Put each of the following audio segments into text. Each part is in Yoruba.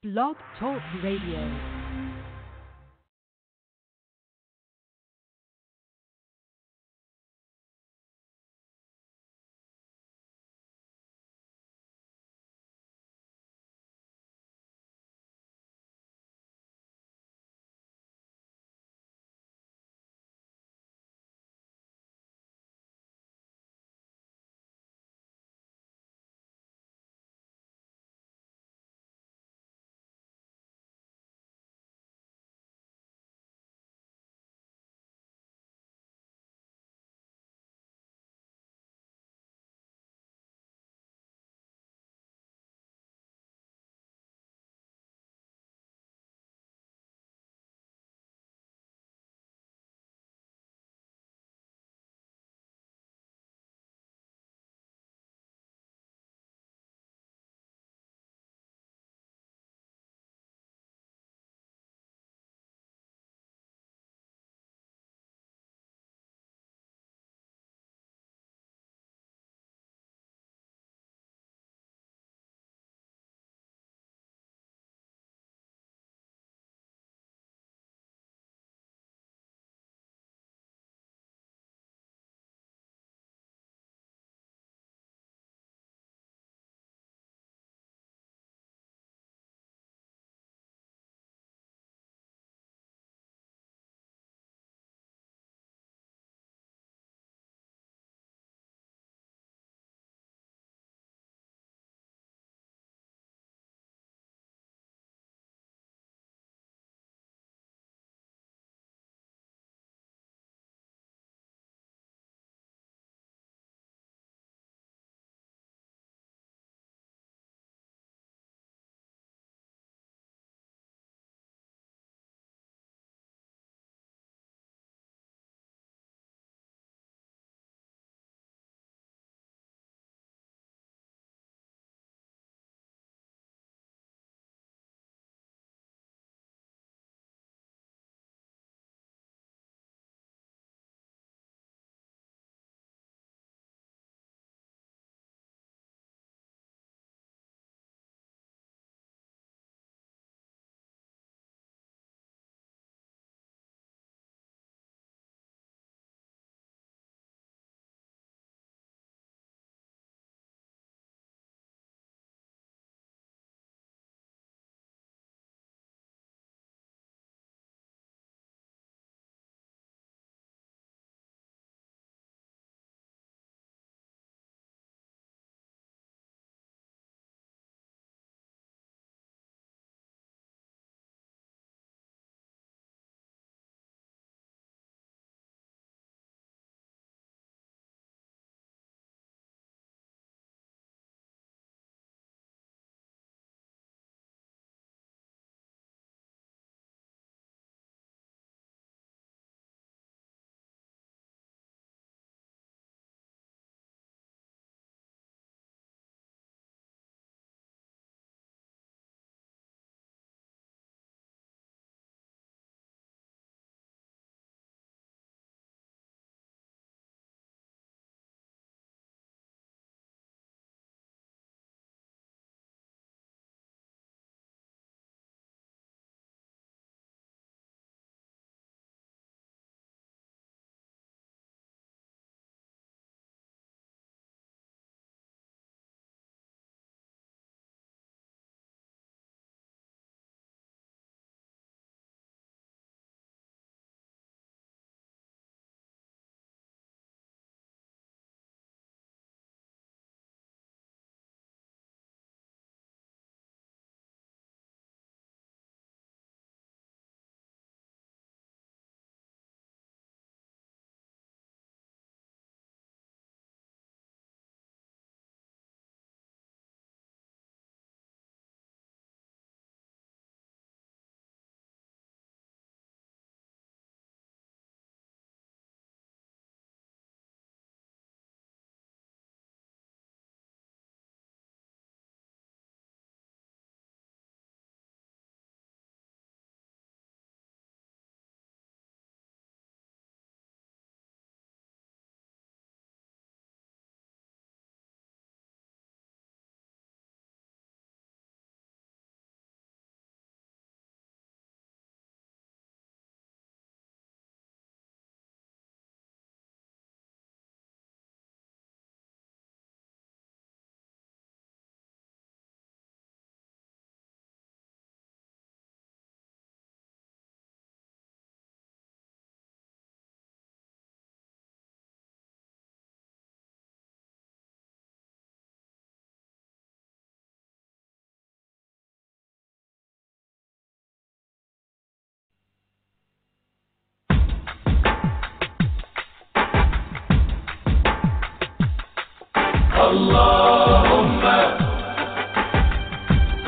Blog Talk Radio.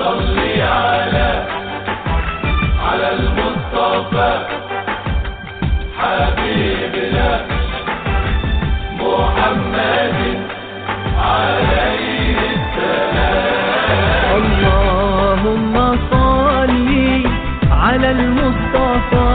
اللهم صل على المصطفى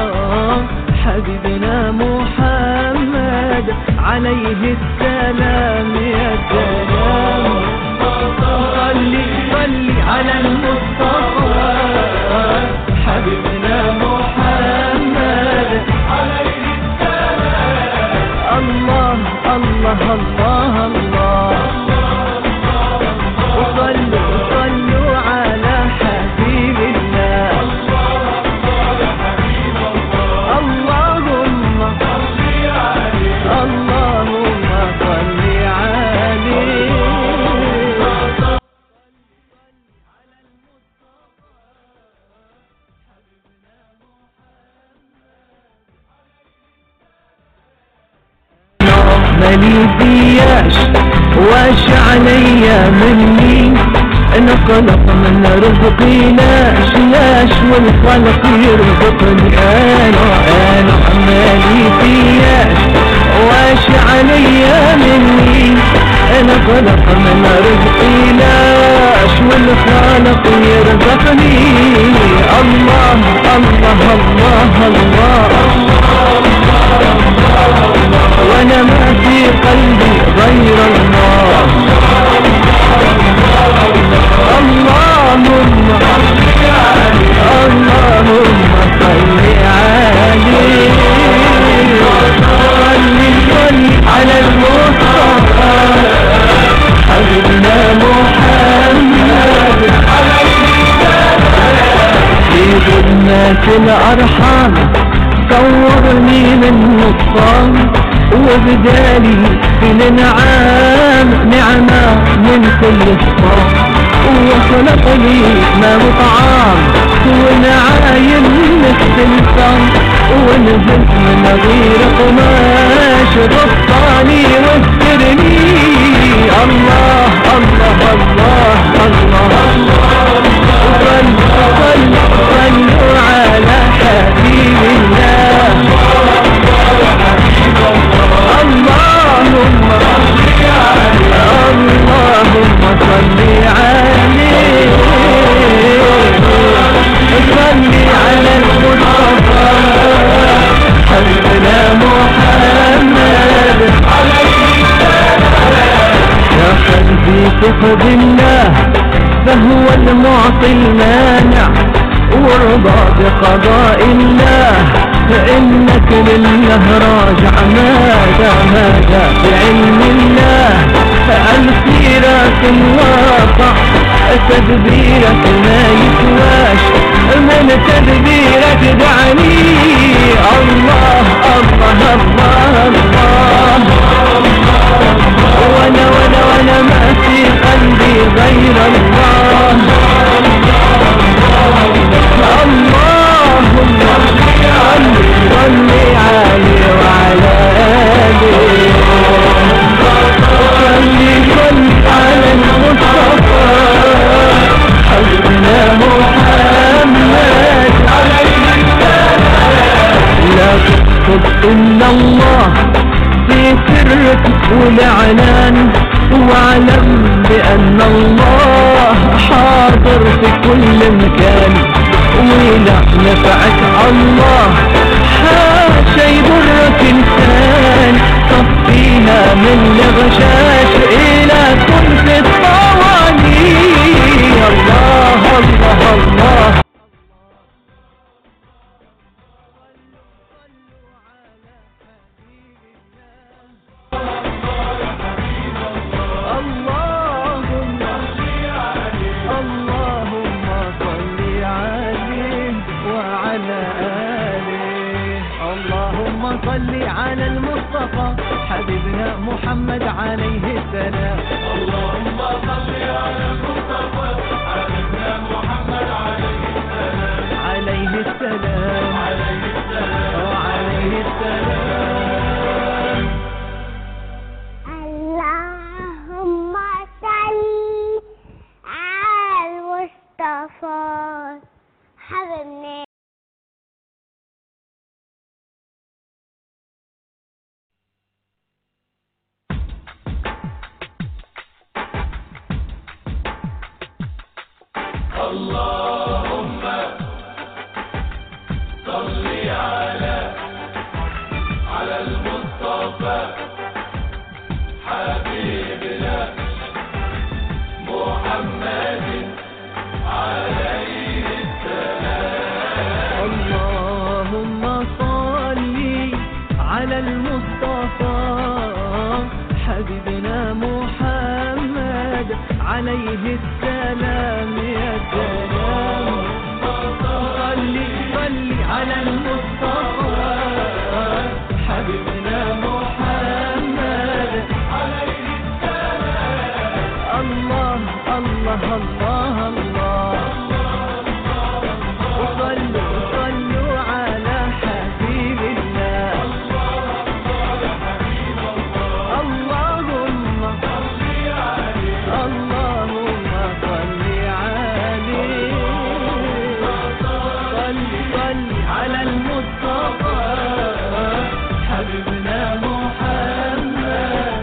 حبيبنا محمد عليه السلام يا سلام صل صل على المصطفى حبيبنا محمد عليه السلام الله الله الله الله وصلوا صلوا على حبيب الله اللهم اللهم صل عليه مالي فياش واش عليا مني انا خلق من رزقي لاش لاش والخلق يرزقني انا انا مالي فياش واش عليا مني انا خلق من رزقي لاش والخالق يرزقني الله الله الله, الله وانا ما في قلبي غير الله اللهم اللهم صل عليه صل صل على المصطفى حبيبنا محمد في ظلمات الأرحام صورني من نصام وبدالي في الانعام نعمة من كل الصام وخلق لي ما وطعام ونعايم مستلسام ونزلت من غير قماش غطاني واسترني الله الله الله الله صلوا صلوا صلوا على حبيب الله اللهم اللهم صل عليه صل على المصطفى حبنا محمد يا قلبي ثق بالله فهو المعطي المانع وارضى بقضاء الله فإنك لله راجع ماذا ماذا بعلم الله الخيرات الواقع تدبيرك ما يسواش من تدبيرك دعني الله الله الله الله وانا وانا وانا ما في قلبي غير الله اللهم صل صل عليه وعلى آله صل صل على المصطفى حبنا محمد لا تقصد إلا الله في سرك والإعلان واعلم بأن الله حاضر في كل مكان ولا نفعك الله حاشا يضرك إنسان صفيها من الغشاش إلى كل الطواني الله الله الله اللهم اللهم صل عليه وعلى آله اللهم صل على المصطفى حبيبنا محمد عليه السلام اللهم صل على المصطفى حبيبنا محمد عليه السلام عليه السلام عليه السلام وعليه السلام اللهم صل على المصطفى المصطفى حبيبنا اللهم صل على المصطفى حبيبنا محمد عليه السلام يا سلام صل صل على المصطفى حبيبنا محمد عليه السلام الله الله الله الله وصلوا صلوا على حبيب الله اللهم اللهم صل عليه صل صل على المصطفى حبيبنا محمد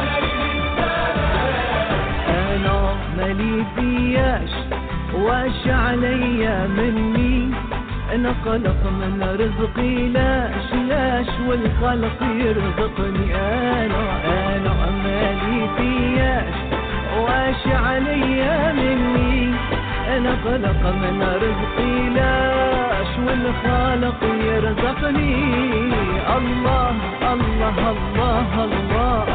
انا مالي فياش واش عليا مني انا خلق من رزقي لاش لاش والخلق يرزقني انا انا مالي فياش واش عليا مني انا خلق من رزقي لاش والخالق يرزقني الله الله الله, الله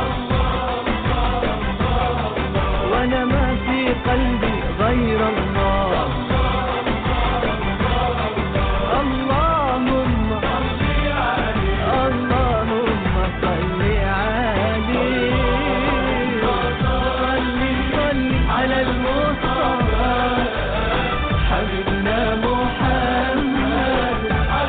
وانا ما في قلبي غير الله اللهم اللهم صل عليه صل صل على المصطفى حبيبنا محمد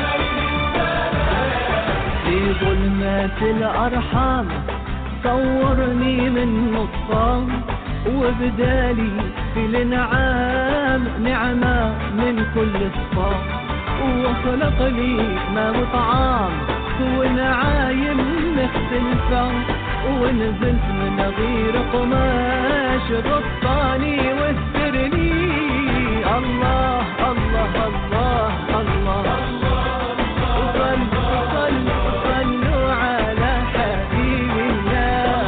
في ظلمات الأرحام صورني من نطفان وبدالي في الانعام نعمة من كل صفاء وخلق لي ما وطعام ونعايم مختلفة ونزلت من غير قماش غطاني واسترني الله الله الله الله, صلوا صلوا صلوا على حبيب الله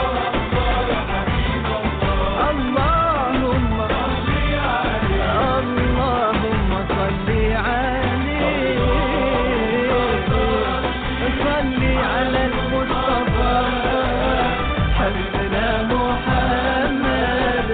اللهم اللهم صل عليه صل على المصطفى حبيبنا محمد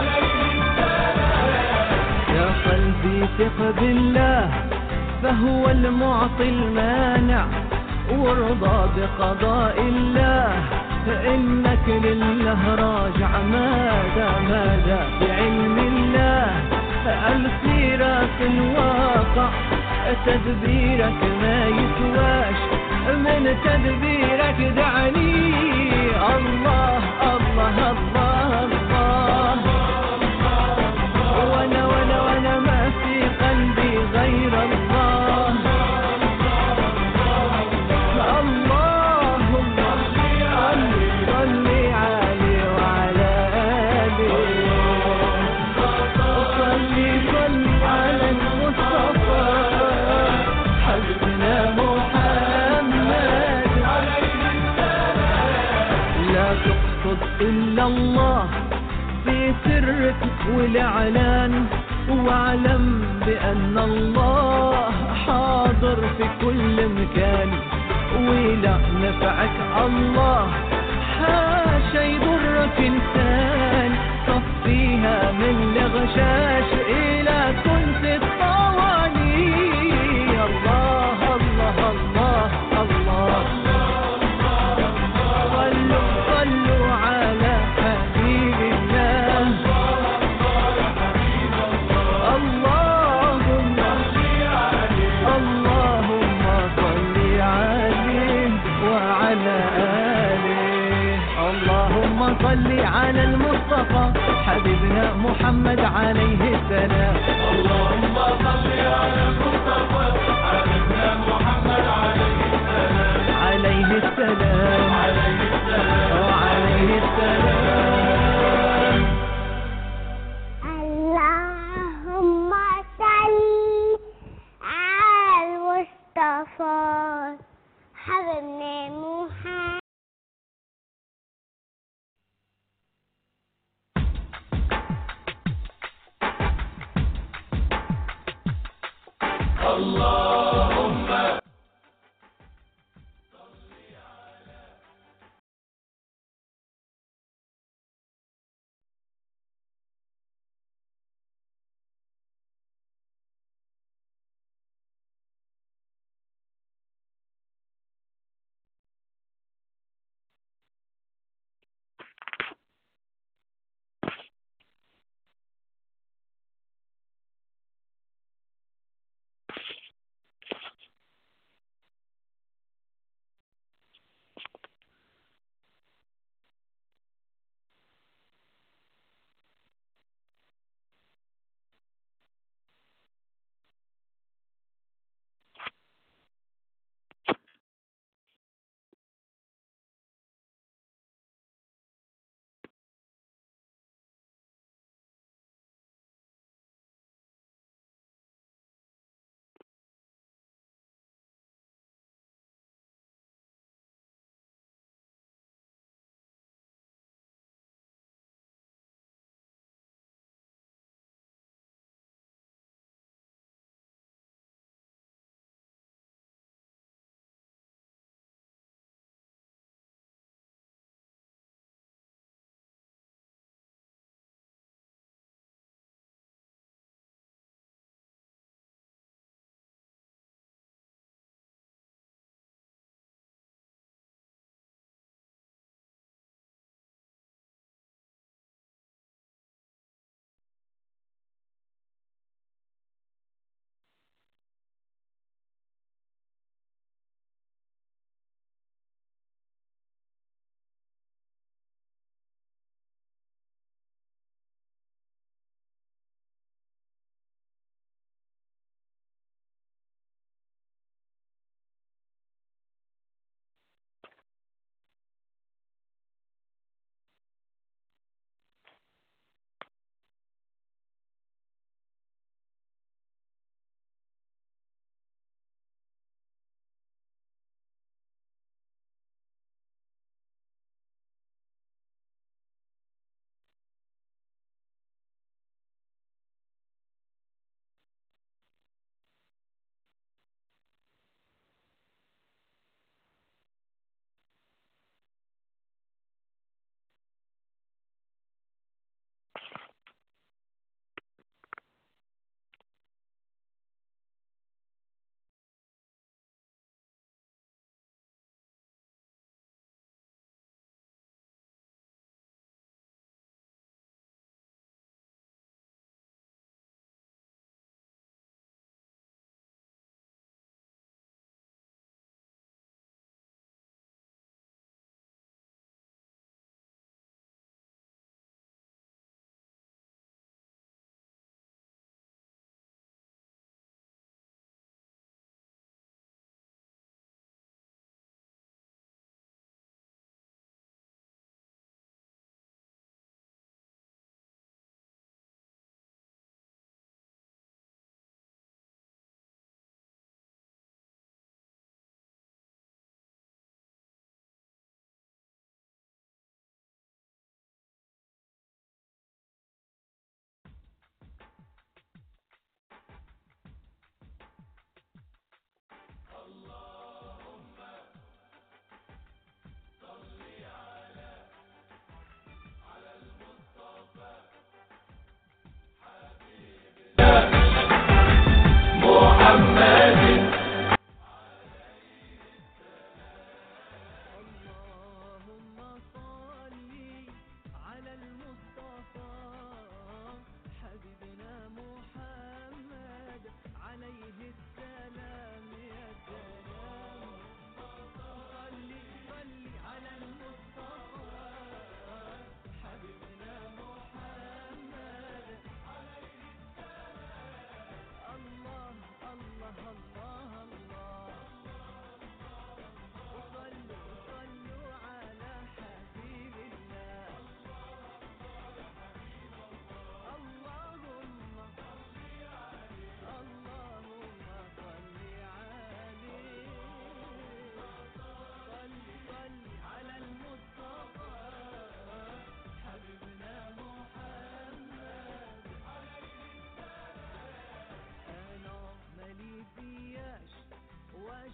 يا قلبي ثق بالله فهو المعطي المانع وارضى بقضاء الله فإنك لله راجع ماذا ماذا بعلم الله السيرة الواقع تدبيرك ما يسواش من تدبيرك دعني الله الله الله الله وانا وانا وانا ما في قلبي غير الله اللهم صل صل عليه وعلى آله صل صل على المصطفى حبيبنا محمد لا تقصد إلا الله في سرك والإعلان واعلم بأن الله حاضر في كل مكان ولا نفعك الله حاشا يضرك إنسان صفيها من الغشاش إلى كنت الطواني الله الله الله الله صلوا صلوا على حبيب الله اللهم اللهم صل عليه وعلى آله اللهم صل على المصطفى حبيبنا محمد عليه السلام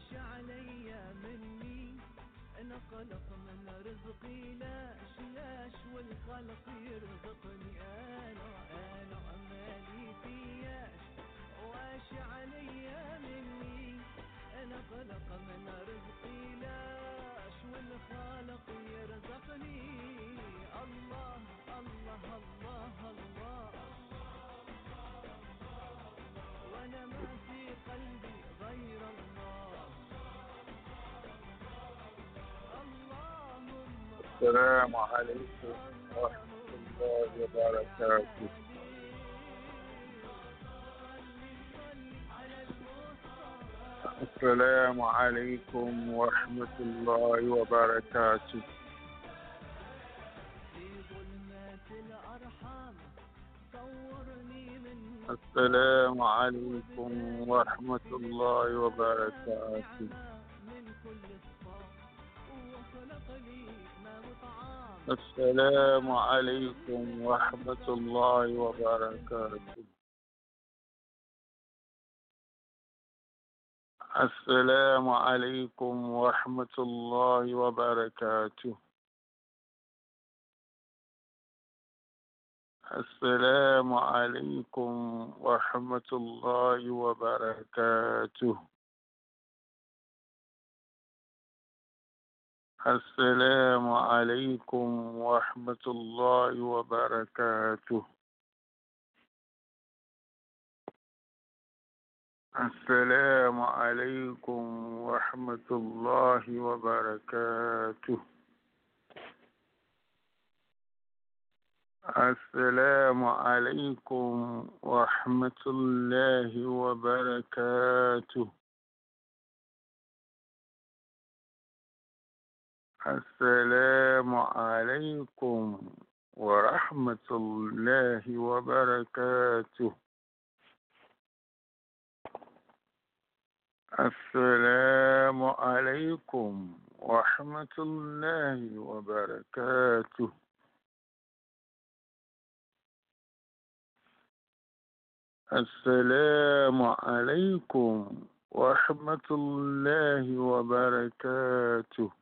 علي مني انا خلق من رزقي لاش لاش والخلق يرزقني انا انا امالي فياش واش علي مني انا خلق من رزقي لاش والخالق يرزقني الله الله الله الله وانا ما في قلبي غير الله اللهم السلام عليكم ورحمة الله وبركاته السلام عليكم ورحمة الله وبركاته في ظلمات الأرحام صورني من السلام عليكم ورحمة الله وبركاته من كل صفاء وخلق لي ما وطعام السلام عليكم ورحمة الله وبركاته السلام عليكم ورحمة الله وبركاته السلام عليكم ورحمة الله وبركاته السلام عليكم ورحمة الله وبركاته السلام عليكم ورحمة الله وبركاته السلام عليكم ورحمة الله وبركاته السلام عليكم ورحمة الله وبركاته السلام عليكم ورحمة الله وبركاته السلام عليكم ورحمة الله وبركاته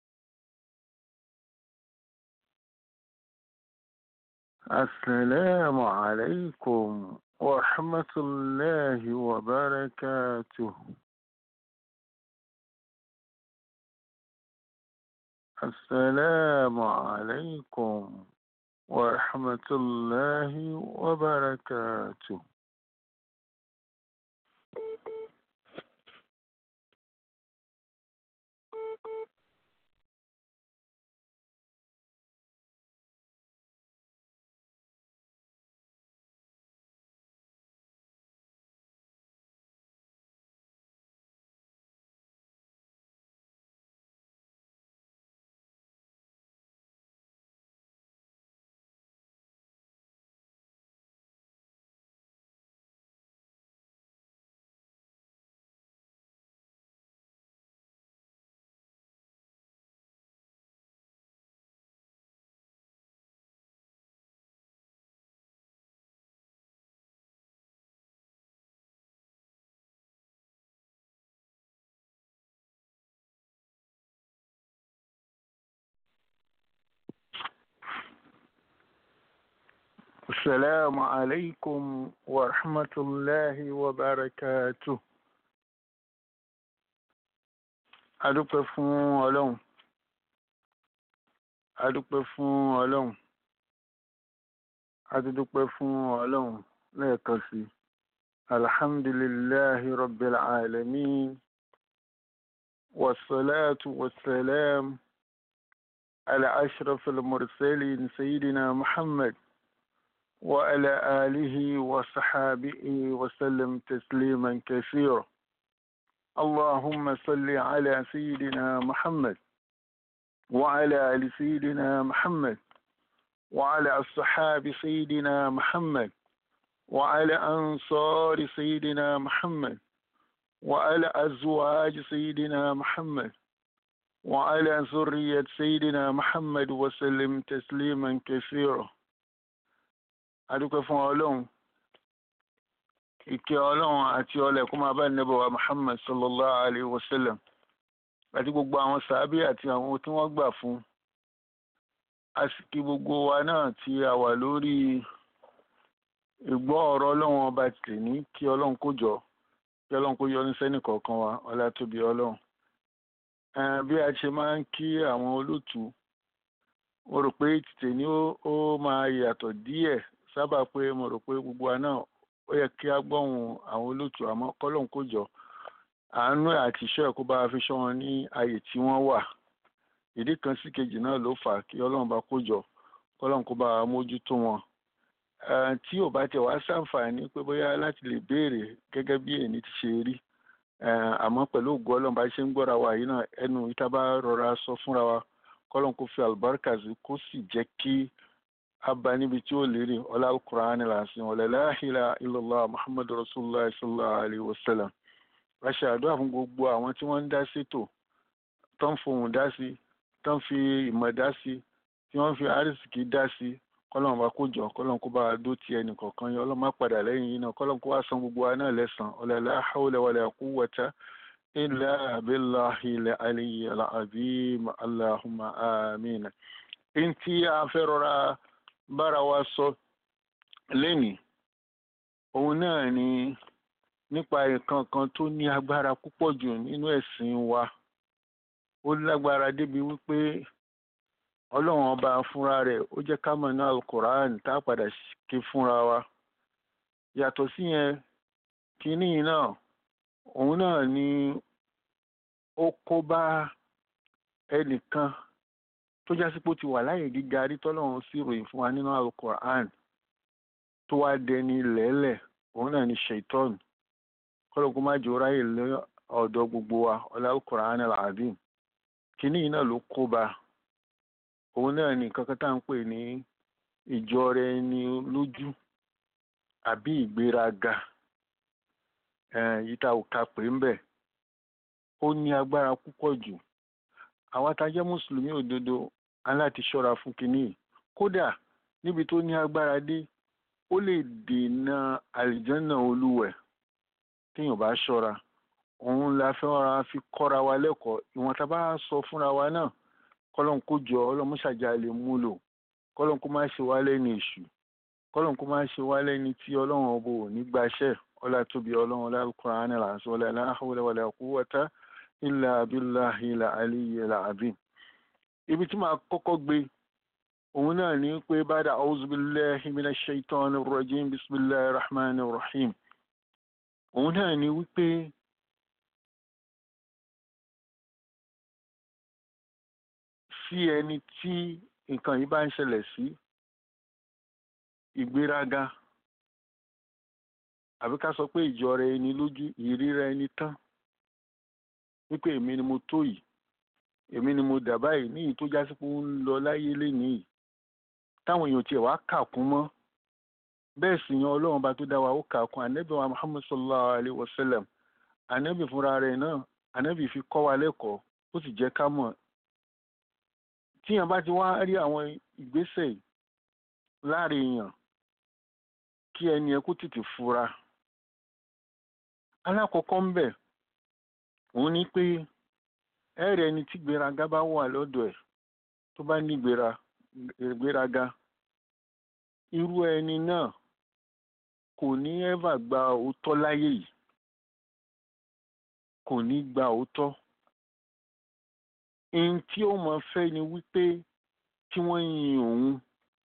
السلام عليكم ورحمة الله وبركاته السلام عليكم ورحمة الله وبركاته السلام عليكم ورحمة الله وبركاته adúpẹ́ fún ọlọ́run adúpẹ́ fún ọlọ́run adúpẹ́ fún ọlọ́run lẹ́ẹ̀kan sí alhamdulillahi rabbil alamin wassalatu wassalam ala ashrafil mursalin sayyidina muhammad وعلى آله وصحابه وسلم تسليما كثيرا اللهم صل على سيدنا محمد وعلى آل سيدنا محمد وعلى أصحاب سيدنا محمد وعلى أنصار سيدنا محمد وعلى أزواج سيدنا محمد وعلى ذرية سيدنا محمد وسلم تسليما كثيرا adúpẹ́ fún ọlọ́run ìkẹ́ ọlọ́run àti ọlẹ̀ kó máa bá nẹ́bọ̀ wa muhammad sallallahu alayhi wa sallam àti gbogbo àwọn sàábì àti àwọn tí wọ́n gbà fún àsìkí gbogbo wa náà tí a wà lórí ìgbọ́ ọ̀rọ̀ ọlọ́run ọba tì ní kí ọlọ́run kó jọ kí ọlọ́run kó yọ ní sẹ́nì kọ̀ọ̀kan wa ọlá tóbi ọlọ́run bí a ṣe máa ń kí àwọn olóòtú mo rò pé tètè ní ó máa yàtọ̀ díẹ̀ sábà pé mo rò pé gbogbo wa náà ó yẹ kí a gbọ́hùn àwọn olóòtú àmọ́ kọ́lọ́hún kó jọ àánú àti iṣẹ́ ẹ̀kọ́ bá fi ṣọ́ wọn ní ààyè tí wọ́n wà ìdí kan sí kejì náà ló fà á kí ọlọ́run bá kó jọ kọ́lọ́hún kó bá mójútó wọn tí ò bá tẹ̀ wá ṣàǹfààní pé bóyá láti lè béèrè gẹ́gẹ́ bí èyí ti ṣe rí àmọ́ pẹ̀lú ògùn ọlọ́run bá ṣe ń gbọ́ra wa yìí náà ẹnu ìta bá rọra sọ fúnra wa kọ́lọ́hún kó fi àlùbáríkà sí kó sì jẹ́ kí abba níbi tí ó lérè ọlá alukur'an làásìn ọlá la ilaha illallah muhammadu rasulillah sallallahu alayhi wa sallam ránṣẹ́ àdúrà fún gbogbo àwọn tí wọ́n ń dá sétò tó ń fohùn dá sí tó ń fi ìmọ̀ dá sí tí wọ́n ń fi àrísìkí dá sí kọ́lọ́n bá kó jọ kọ́lọ́n kó bá dó ti ẹnì kọ̀ọ̀kan yọ ọlọ́mọ padà lẹ́yìn yìí náà kọ́lọ́n kó wá san gbogbo wa náà lẹ́sàn ọlá la hawla wala quwwata illa billahi al-aliyyil azim allahumma amin. ntí a fẹ́ rọra bára wa sọ lénìí òun náà ni nípa nǹkan kan tó ní agbára púpọ̀ jù nínú ẹ̀sìn wa ó lágbára débi wípé ọlọ́run ọba fúnra rẹ̀ ó jẹ́ ká mọ̀ ní alukoran tá a padà ké fúnra wa yàtọ̀ sí yẹn kínní náà òun náà ni ó kó bá ẹnìkan tó jásí pé ó ti wà láyè gíga rí tọ́lọ́run sí ròyìn fún wa nínú alukoran tó wá dẹni lẹ́lẹ̀ òun náà ni shaitan kọ́lọ́kú má jẹ́ ráyè lé ọ̀dọ̀ gbogbo wa ọlá alukoran al-azim kínní náà ló kó bá òun náà ni nǹkan kan tá à ń pè ní ìjọra ẹni lójú àbí ìgbéraga yìí tá ò ka pè ń bẹ̀ ó ní agbára púpọ̀ jù àwa tá a jẹ́ mùsùlùmí òdodo aláti ṣọ́ra fún kinní kódà níbi tó ní agbára dé ó lè dènà àlìjánà olúwẹ̀ téèyàn bá ṣọ́ra òun la fẹ́ ra fi kọ́ra wa lẹ́kọ̀ọ́ ìwọ̀n tá a bá sọ fúnra wa náà kọ́lọ́n kó jọ ọlọ́mú ṣàjà lè múlò kọ́lọ́n kó má ṣe wá lẹ́ni èṣù kọ́lọ́n kó má ṣe wá lẹ́ni tí ọlọ́run ọbọ ò ní gbaṣẹ́ ọlá tóbi ọlọ́run ọlá Al-Qur'an làásù ọlá la hawla wala quwwata illa billahi al-aliyyil azim. ibi tí màá kọ́kọ́ gbé òun náà ní pé ba'da a'udhu billahi minash shaitanir rajim bismillahir rahmanir rahim òun náà ní wípé sí ẹni tí nǹkan yìí bá ń ṣẹlẹ̀ sí ìgbéraga àbí ká sọ pé ìjọra ẹni lójú ìríra ẹni tán wípé èmi ni mo tó yìí èmi ni mo dà báyìí ní ìyí tó jásí pé ó ń lọ láyé lénìí yìí táwọn èèyàn tiẹ̀ wá kà kún mọ́ bẹ́ẹ̀ sì yan ọlọ́run bá tó dá wa ó kà kún ànábì wa muhammad sallallahu alayhi wa sallam ànábì fúnra rẹ̀ náà ànábì fi kọ́ wa lẹ́kọ̀ọ́ ó sì jẹ́ ká mọ̀ tíyàn bá ti wá rí àwọn ìgbésẹ̀ láàrin èèyàn kí ẹni ẹ kó tètè fura alákọ̀ọ́kọ́ ń bẹ̀ òun ni pé ẹ̀rẹ̀ ẹni tí gbéraga bá wà lọ́dọ̀ ẹ̀ tó bá ní gbéraga irú ẹni náà kò ní ẹ́fà gba òótọ́ láyé yìí kò ní gba òótọ́ ohun tí ó mọ fẹ́ ni wípé kí wọ́n yin òun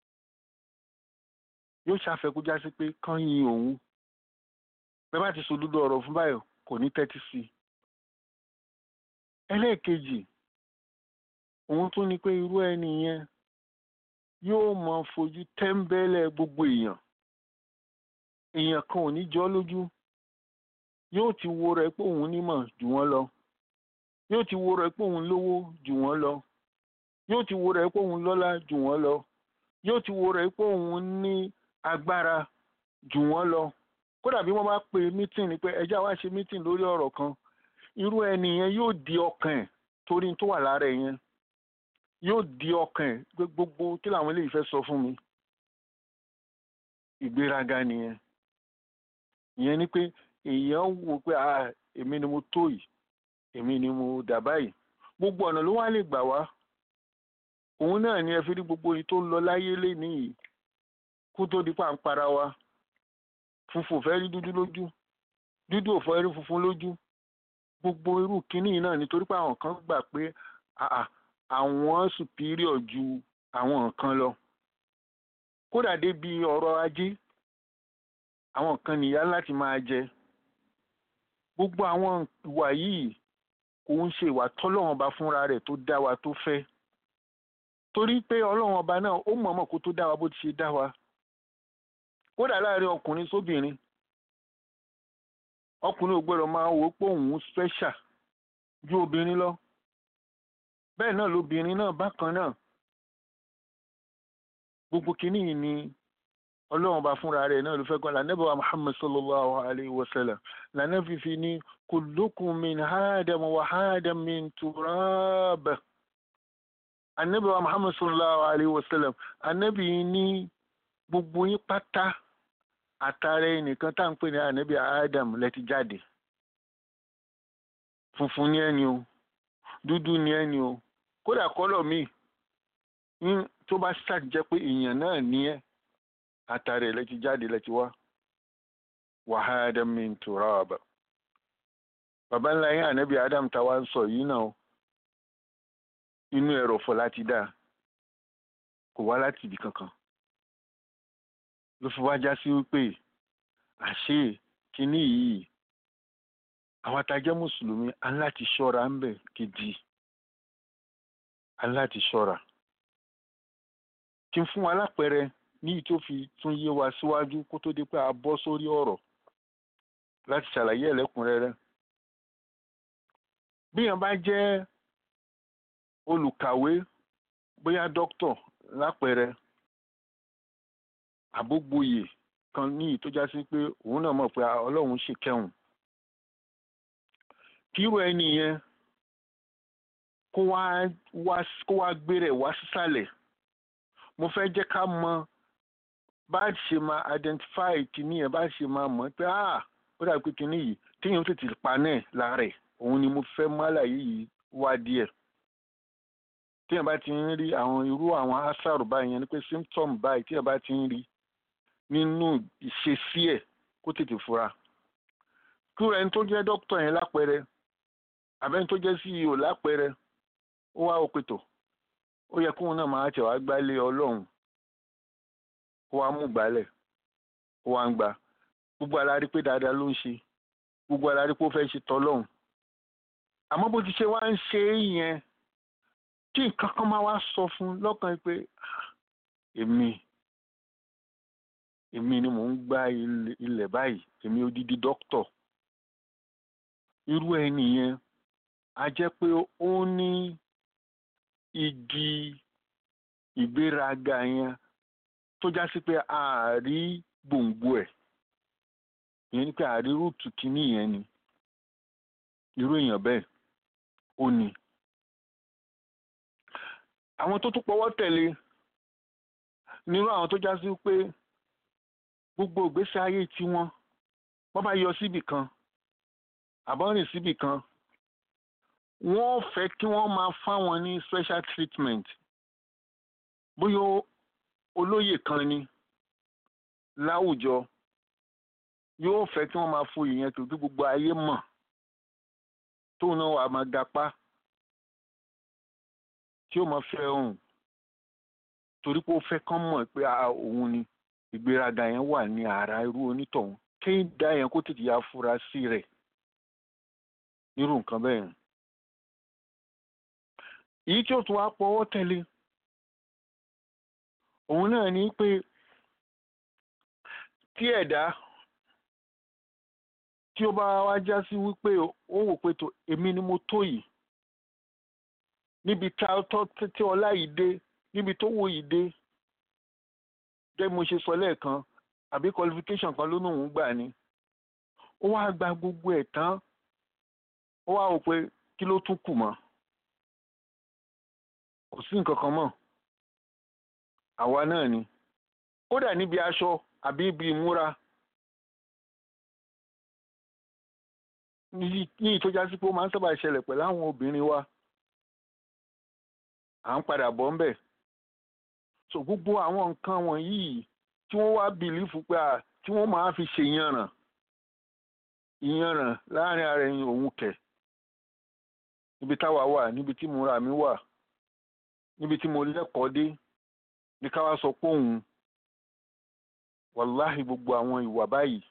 yóò ṣàfẹ́kú já sí pé kán yin òun bẹ́ẹ̀ bá ti sòdodo ọ̀rọ̀ fún báyọ̀ kò ní tẹ́tí sí i. ẹlẹ́ẹ̀kejì òun tún ni pé irú ẹni yẹn yóò mọ fojú tẹ́ńbẹ́lẹ̀ gbogbo èèyàn èèyàn kan ò ní jọ́ lójú yóò ti wo rẹ̀ pé òun nímọ̀ jù wọ́n lọ yóò ti wo rẹ̀ pé òun lówó jù wọ́n lọ yóò ti wo rẹ̀ pé òun lọ́lá jù wọ́n lọ yóò ti wo rẹ̀ pé òun ní agbára jù wọ́n lọ kódà bí wọ́n bá pe mítìn ni pé ẹjẹ́ àwa ṣe mítìn lórí ọ̀rọ̀ kan irú ẹni yẹn yóò di ọkàn ẹ̀ torí tó wà lára ẹ̀ yẹn yóò di ọkàn ẹ̀ pé gbogbo kí làwọn eléyìí fẹ́ sọ fún mi ìgbéraga nìyẹn ìyẹn ni pé èèyàn wò pé ah èmi ni mo tó yìí èmi ni mo dà báyìí gbogbo ọ̀nà ló wá lè gbà wá òun náà ni ẹ fi rí gbogbo yìí tó ń lọ láyé lénìí kó tó di pàǹpara wa funfun ò fẹ́ rí dúdú lójú dúdú ò fẹ́ rí funfun lójú gbogbo irú kínní yìí náà nítorí pé àwọn kan gbà pé àà àwọn superior ju àwọn nǹkan lọ kódà débi ọrọ̀ ajé àwọn kan nìyá láti máa jẹ gbogbo àwọn ìwà yìí kò ń ṣe ìwà tọ́lọ́wọ́n ọba fúnra rẹ̀ tó dá wa tó fẹ́ torí pé ọlọ́wọ́n ọba náà ó mọ̀ọ́mọ̀ kó tó dá wa bó ti ṣe dá wa kódà láàrin ọkùnrin sóbìnrin ọkùnrin ò gbọ́dọ̀ máa wò ó pé òun special ju obìnrin lọ bẹ́ẹ̀ náà lóbìnrin náà bákan náà gbogbo kínní yìí ni ọlọ́run bá fúnra rẹ̀ náà ló fẹ́ gan lànà bàbá muhammad sallallahu alayhi wa sallam lànà fífi ní kullukum min adam wa adam min turab anabi wa muhammad sallallahu alayhi wa sallam anabi ní gbogbo yín pátá àtàrà ẹnìkan tá à ń pè ní anabi adam lẹ́ti jáde funfun ni ẹni o dúdú ni ẹni o kódà kọ́lọ̀ míì tó bá ṣàjẹ́ pé èèyàn náà ní ẹ́ àtàrí ẹ̀ lẹ́ti jáde lẹ́ti wá wàhálà min turaba bàbá ńlá yín ànábì adam táwa ń sọ yìí náà inú ẹ̀rọ̀fọ̀ láti dá kò wá láti ibì kankan ló fi wá já sí wípé àṣé kínní yìí àwọn atajẹ́ mùsùlùmí aláti ṣọ́ra ń bẹ̀ gidi aláti ṣọ́ra kí n fún wa lápẹẹrẹ ní tó fi tún yé wa síwájú kó tó di pé a bọ́ sórí ọ̀rọ̀ láti ṣàlàyé ẹ̀lẹ́kùnrẹ́rẹ́ bí èèyàn bá jẹ́ olùkàwé bóyá dókítọ̀ lápẹẹrẹ àbógboyè kan ní tó já sí pé òun náà mọ̀ pé ọlọ́run ṣe kẹ́hùn kíró ẹni yẹn kó wá kó wá gbé rẹ̀ wá sísàlẹ̀ mo fẹ́ jẹ́ ká mọ bá a ṣe máa identify kìíní yẹn bá a ṣe máa mọ̀ pé ah ó dàbí pé kìíní yìí téèyàn tètè pa náà lára ẹ̀ òun ni mo fẹ́ mú àlàyé yìí wá díẹ̀ téèyàn bá ti ń rí àwọn irú àwọn asaru báyìí yẹn ni pé symptom báyìí téèyàn bá ti ń rí nínú ìṣesí ẹ̀ kó tètè fura kúrò ẹni tó jẹ́ dókítà yẹn lápẹẹrẹ àbẹ́ni tó jẹ́ CEO lápẹẹrẹ ó wá òpètò ó yẹ kóun náà máa tẹ̀ wá gbálé ọlọ́run kó wá mú gbálẹ̀ kó wá ń gbà gbogbo alárí pé dáadáa ló ń ṣe gbogbo alárí pé ó fẹ́ ṣe tọ́lọ́run àmọ́ bó ti ṣe wá ń ṣe é yẹn tí nǹkan kan máa wá sọ fún lọ́kàn pé èmi èmi ni mò ń gbá ilẹ̀ báyìí èmi odidi dókítọ̀ irú ẹni yẹn a jẹ́ pé ó ní igi ìgbéraga yẹn tó já sí pé ààrí gbòǹgbò ẹ̀ ìyẹn ni pé ààrí rúùtù kínní yẹn ni irú èèyàn bẹ́ẹ̀ ó ní. àwọn tó tún pọwọ́ tẹ̀lé nírú àwọn tó já sí pé gbogbo ìgbésí ayé tiwọn wọ́n bá yọ síbì kan àbọ̀rìn síbì kan wọ́n fẹ́ kí wọ́n máa fáwọn ní special treatment bóyá olóyè kan ni láwùjọ yóò fẹ́ kí wọ́n máa fo ìyẹn tó gbogbo ayé mọ̀ tóun náà wà máa gapá tí ó máa fẹ́ òun torí pé ó fẹ́ kán mọ̀ pé òun ni ìgbéraga yẹn wà ní ara irú onítọ̀hún kéyìn dá yẹn kó tètè ya fura sí rẹ̀ nírú nǹkan bẹ́ẹ̀ yẹn èyí tí ó tún wá pọwọ́ tẹ̀lé òun náà ní pé tí ẹ̀dá tí ó bá wá já sí wípé ó wò pé tó èmi ni mo tó yìí níbi tí ọlá yìí dé níbi tó wò yìí dé gẹ́gẹ́ mo ṣe sọ lẹ́ẹ̀kan àbí qualification kan ló ní òun gbà ni ó wá gba gbogbo ẹ̀ tán ó wá wò pé kí ló tún kù mọ́ kò sí nǹkan kan mọ́ àwa náà ni kódà níbi aṣọ àbí ibi ìmúra ní ní ìtọ́já sí pé ó máa ń sábà ṣẹlẹ̀ pẹ̀lú àwọn obìnrin wa à ń padà bọ̀ ń bẹ̀ so gbogbo àwọn nǹkan wọ̀nyí tí wọ́n wá bìlífù pé à tí wọ́n máa fi ṣe ìyanràn ìyanràn láàrin ara ẹ̀yin òun kẹ̀ níbi táwa wà níbi tí mo ra mi wà níbi tí mo lẹ́kọ̀ọ́ dé ní ká wá sọ pé òun wàláhì gbogbo àwọn ìwà báyìí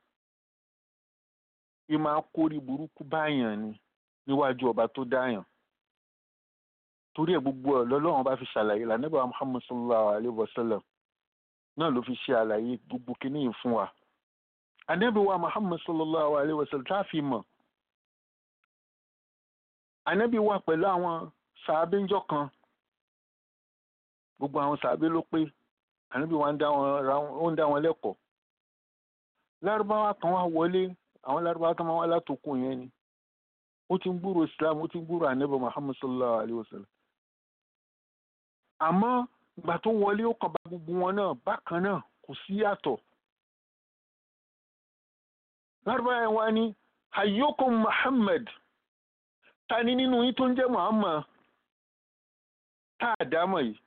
ì máa kórí burúkú báyàn ni níwájú ọba tó dáyàn torí ẹ̀ gbogbo ẹ̀ lọ́lọ́run bá fi ṣàlàyé lànàbà muhammad sallallahu alayhi wa sallam náà ló fi ṣe àlàyé gbogbo kìíní yìí fún wa ànábì wa muhammad sallallahu alayhi wa sallam tá a fi mọ̀ ànábì wà pẹ̀lú àwọn sàábé ńjọ́ kan gbogbo àwọn sàábé ló pé ànábì wa ń dá wọn ra ó ń dá wọn lẹ́kọ̀ọ́ lárúbáwá kan wá wọlé àwọn lárúbáwá kan máa wá látòkù yẹn ni ó ti ń gbúrò islam ó ti ń gbúrò ànábì muhammad sallallahu alayhi wa sallam àmọ́ ìgbà tó wọlé ó kàn bá gbogbo wọn náà bákan náà kò sí yàtọ̀ lárúbáwá yẹn wá ní hayyukum muhammad ta ni nínú yín tó ń jẹ́ muhammad tá a dámọ̀ yìí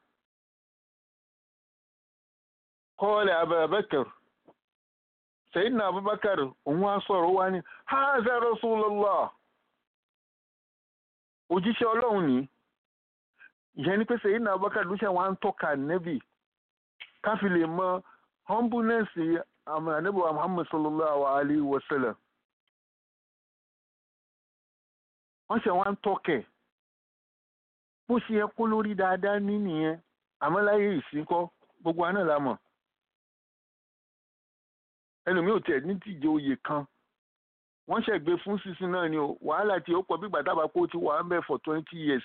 kọ́ọ̀lẹ̀ abubakar sayyidina abubakar òun wá sọ̀rọ̀ wá ní haza rasulullah òjíṣẹ́ ọlọ́run ní ìyẹn ni pé sayyidina abubakar ló ṣe wá ń tọ́ka nẹ́bì káfí lè mọ humbleness àmì ànábì muhammad sallallahu alayhi wa sallam wọ́n ṣe wá ń tọ́kẹ̀ bó ṣe yẹ kó lórí dáadáa ní nìyẹn àmọ́ láyé ìsìnkọ́ gbogbo àná la mọ̀ ẹlòmíì ò tẹ̀ ní tìjẹ oyè kan wọ́n ṣẹ̀gbé fún sísìn náà ni o wàhálà tí ó pọ̀ bí gbàdábà kó ti wà ń bẹ̀ for twenty years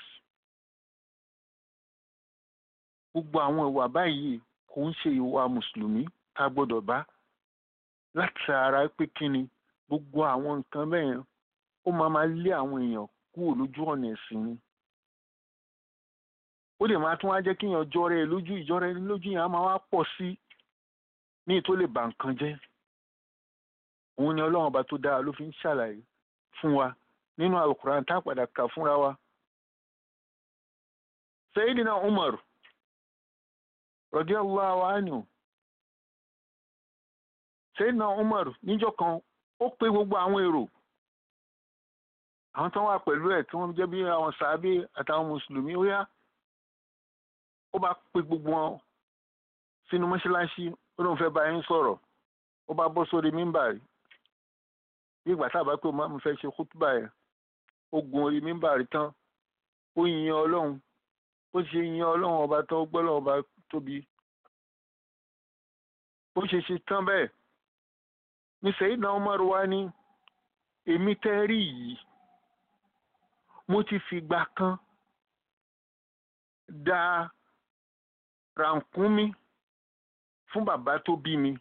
gbogbo àwọn ìwà báyìí kò ń ṣe ìwà mùsùlùmí tá a gbọ́dọ̀ bá láti ara pé kíni gbogbo àwọn nǹkan bẹ́ẹ̀ ó máa máa lé àwọn èèyàn kúrò lójú ọ̀nà ẹ̀sìn ni ó dẹ̀ máa tún wá jẹ́ kíyàn jọrọ ẹ lójú ìjọrọ ẹ lójú yẹn á máa wá pọ̀ sí ní tó lè bà nǹkan jẹ́ òun ni ọlọ́run ọba tó dára ló fi ń ṣàlàyé fún wa nínú alukuran tá a padà kà fúnra wa. Sayyidina Umar radiyallahu anhu Sayyidina Umar níjọ́ kan ó pé gbogbo àwọn èrò àwọn tó wà pẹ̀lú ẹ̀ tí wọ́n jẹ́ bí àwọn sàábé àtàwọn mùsùlùmí ó yá ó bá pé gbogbo wọn sínú mọ́ṣáláṣí ó lóun fẹ́ bá yín sọ̀rọ̀ ó bá bọ́ sórí mímbàrí bí ìgbà tá a bá pé mo fẹ́ ṣe kútùbà yẹn ó gun orí mímbàrí tán ó yin ọlọ́run ó ṣe yin ọlọ́run ọba tán ó gbọ́ ọlọ́run ọba tóbi ó ṣe ṣe tán bẹ́ẹ̀ ní Sayyidina Umar wá ní èmi tẹ́ rí yìí mo ti fìgbà kan da rànkúnmí fún bàbá tó bí mi